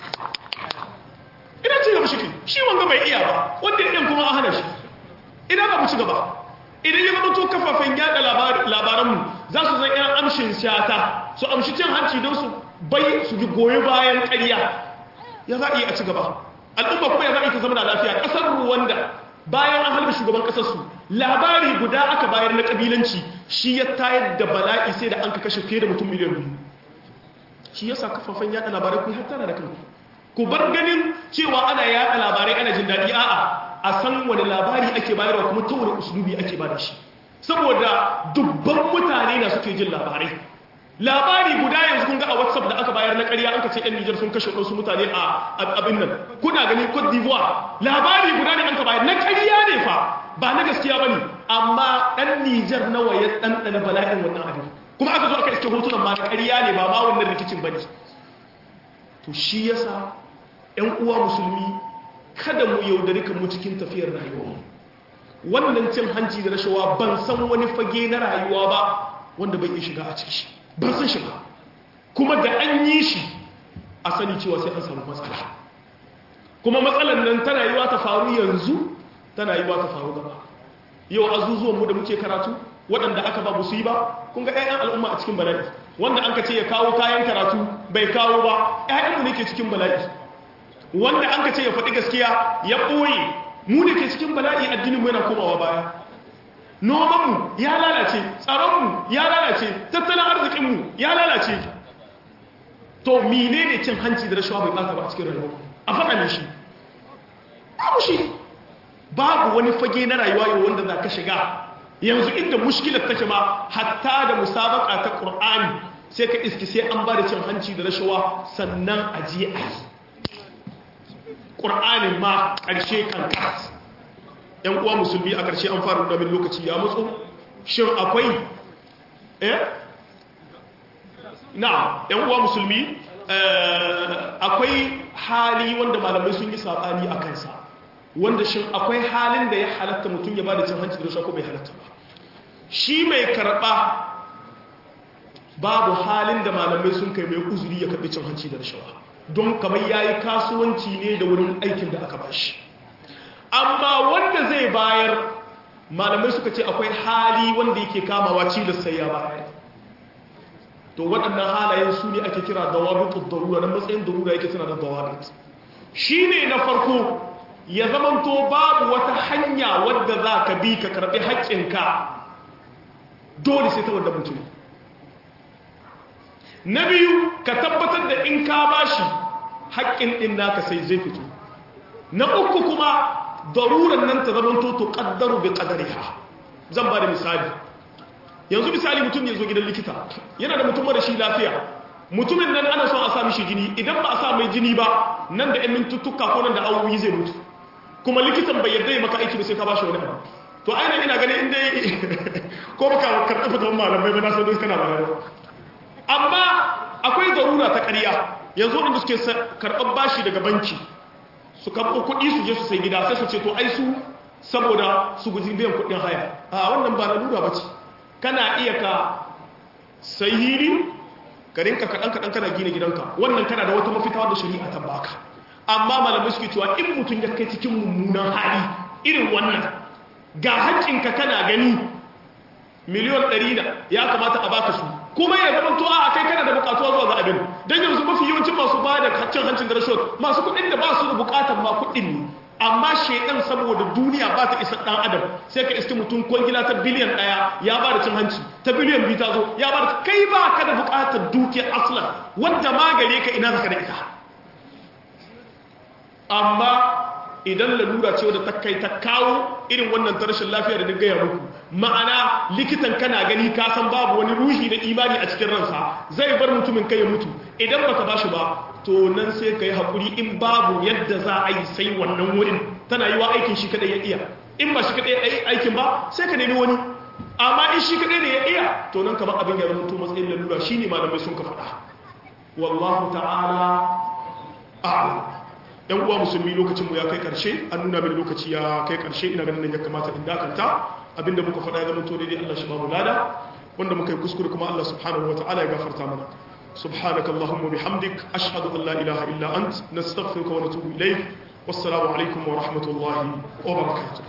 ina ci gaba shi ke shi wanga bai iya ba wanda ya kuma an hana shi ina ba mu ci gaba idan ya zama to kafafen yada labaranmu za su zai yan amshin shata su amshi cin hanci don su bai su ji goyi bayan ƙarya ya za a yi a ci gaba al'umma kuma ya za a yi ta zama da lafiya ƙasar ruwanda bayan an halbe shugaban ƙasarsu labari guda aka bayar na ƙabilanci shi ya tayar da bala'i sai da an ka kashe fiye da mutum miliyan biyu shi yasa kafafen yada labarai kun hattara da kanku ku bar ganin cewa ana yada labarai ana jin daɗi a'a a san wani labari ake bayarwa kuma ta wani usulubi ake ba da shi saboda dubban mutane na suke jin labarai labari guda yanzu kun ga a whatsapp da aka bayar na ƙarya an ka ce 'yan nijar sun kashe wasu mutane a abin nan kuna gani cote d'ivoire labari guda ne an ka bayar na ƙarya ne fa ba na gaskiya ba ne amma ɗan nijar nawa ya ɗanɗana bala'in wannan abin kuma aka zo aka iske hotunan ma na ƙarya ne ba ma wannan rikicin ba ne to shi yasa 'yan uwa musulmi kada mu yaudari kan mu cikin tafiyar rayuwa wannan cin hanci da rashawa ban san wani fage na rayuwa ba wanda bai iya shiga a ciki ban san shiga kuma da an yi shi a sani cewa sai an samu matsala kuma matsalan nan tana yiwa ta faru yanzu tana yiwa ta faru gaba yau azuzuwan mu da muke karatu waɗanda aka ba su yi ba kun ga 'ya'yan al'umma a cikin bala'i wanda an ka ce ya kawo kayan karatu bai kawo ba 'ya'yanmu ne ke cikin bala'i wanda an ka ce ya faɗi gaskiya ya ɓoye mu ne ke cikin bala'i addinin yana komawa baya nomanmu ya lalace tsaronmu ya lalace tattalin arzikinmu ya lalace to mine ne cin hanci da rashawa bai ɓata ba a cikin rayuwa a faɗa ne shi babu shi babu wani fage na rayuwa yau wanda za ka shiga yanzu inda mushkilar take ma hatta da musabaka ta ƙur'ani sai ka iski sai an ba da cin hanci da rashawa sannan a je a yi ƙur'anin ma ƙarshe kan kas ‘yan uwa musulmi a ƙarshe an fara min lokaci ya matso shin akwai eh na ‘yan uwa musulmi akwai hali wanda malamai sun yi saɓani a kansa wanda shin akwai halin da ya halatta mutum ya ba da cin hanci da rashawa ko bai halatta ba shi mai karɓa babu halin da malamai sun kai mai uzuri ya karɓi cin hanci da rashawa don kamar ya yi kasuwanci ne da wurin aikin da aka ba shi amma wanda zai bayar malamai suka ce akwai hali wanda yake kamawa cilis sai ya bayar to waɗannan halayen su ne ake kira dawabitun darura na matsayin darura yake suna da dawabit shi ne na farko ya zamanto babu wata hanya wadda za ka bi ka karɓi haƙƙinka dole sai ta wadda mutum na biyu ka tabbatar da in ka bashi haƙƙin ɗin naka sai zai fito na uku kuma daruran nan ta zama to ƙaddaru bi ƙadariha zan ba da misali yanzu misali mutum ya zo gidan likita yana da mutum mara shi lafiya mutumin nan ana son a sa mishi jini idan ba a sa mai jini ba nan da 'yan mintuttuka ko nan da awowi zai mutu kuma likitan bai yarda ya maka aiki ba sai ka bashi wani abu to aina ina ganin inda ko baka karɓi fitan malamai ba na san kana bayani amma akwai zarura ta ƙarya yanzu inda suke karɓar bashi daga banki su karɓo kuɗi su je su sai gida sai su ce to ai su saboda su guji biyan kuɗin haya a wannan ba lalura ba ce kana iya ka sai hili ka rinka kaɗan kaɗan kana gina gidanka wannan kana da wata mafita wadda shari'a ta baka amma malamai suke cewa in mutum ya kai cikin mummunan hali irin wannan ga haƙƙinka kana gani miliyon ɗari na ya kamata a baka su kuma ya zama to a kai kana da bukatuwa zuwa ga abin don yanzu mafi yawancin masu ba da cin hancin da rashot masu kuɗin da ba su da bukatar ma kuɗin ne amma shaidan saboda duniya ba ta isa ɗan adam sai ka iske mutum kwangila ta biliyan ɗaya ya ba da cin hanci ta biliyan biyu ta zo ya ba da kai ba ka da bukatar dukiyar aslan wadda ma gare ka ina zaka da ita amma idan lalura ce wadda ta kai ta kawo irin wannan rashin lafiya da gaya muku ma'ana likitan kana gani ka san babu wani ruhi na imani a cikin ransa zai bar mutumin kai ya mutu idan baka bashi ba to nan sai ka yi haƙuri in babu yadda za a yi sai wannan wurin tana yi wa aikin shi kaɗai ya iya in ba shi kaɗai aikin ba sai ka nemi wani amma in shi kaɗai ne ya iya to nan kamar abin ya zama to matsayin lalura shi ne malamai sun ka faɗa wallahu ta'ala a'lam yan uwa musulmi lokacin mu ya kai karshe an nuna mini lokaci ya kai karshe ina ganin nan ya kamata in dakanta abinda muka faɗa ya zama to daidai Allah shi ba mu lada wanda muka yi kuskure kuma Allah subhanahu wataala ya gafarta mana سبحانك اللهم وبحمدك أشهد أن لا إله إلا أنت نستغفرك ونتوب إليك والسلام عليكم ورحمة الله وبركاته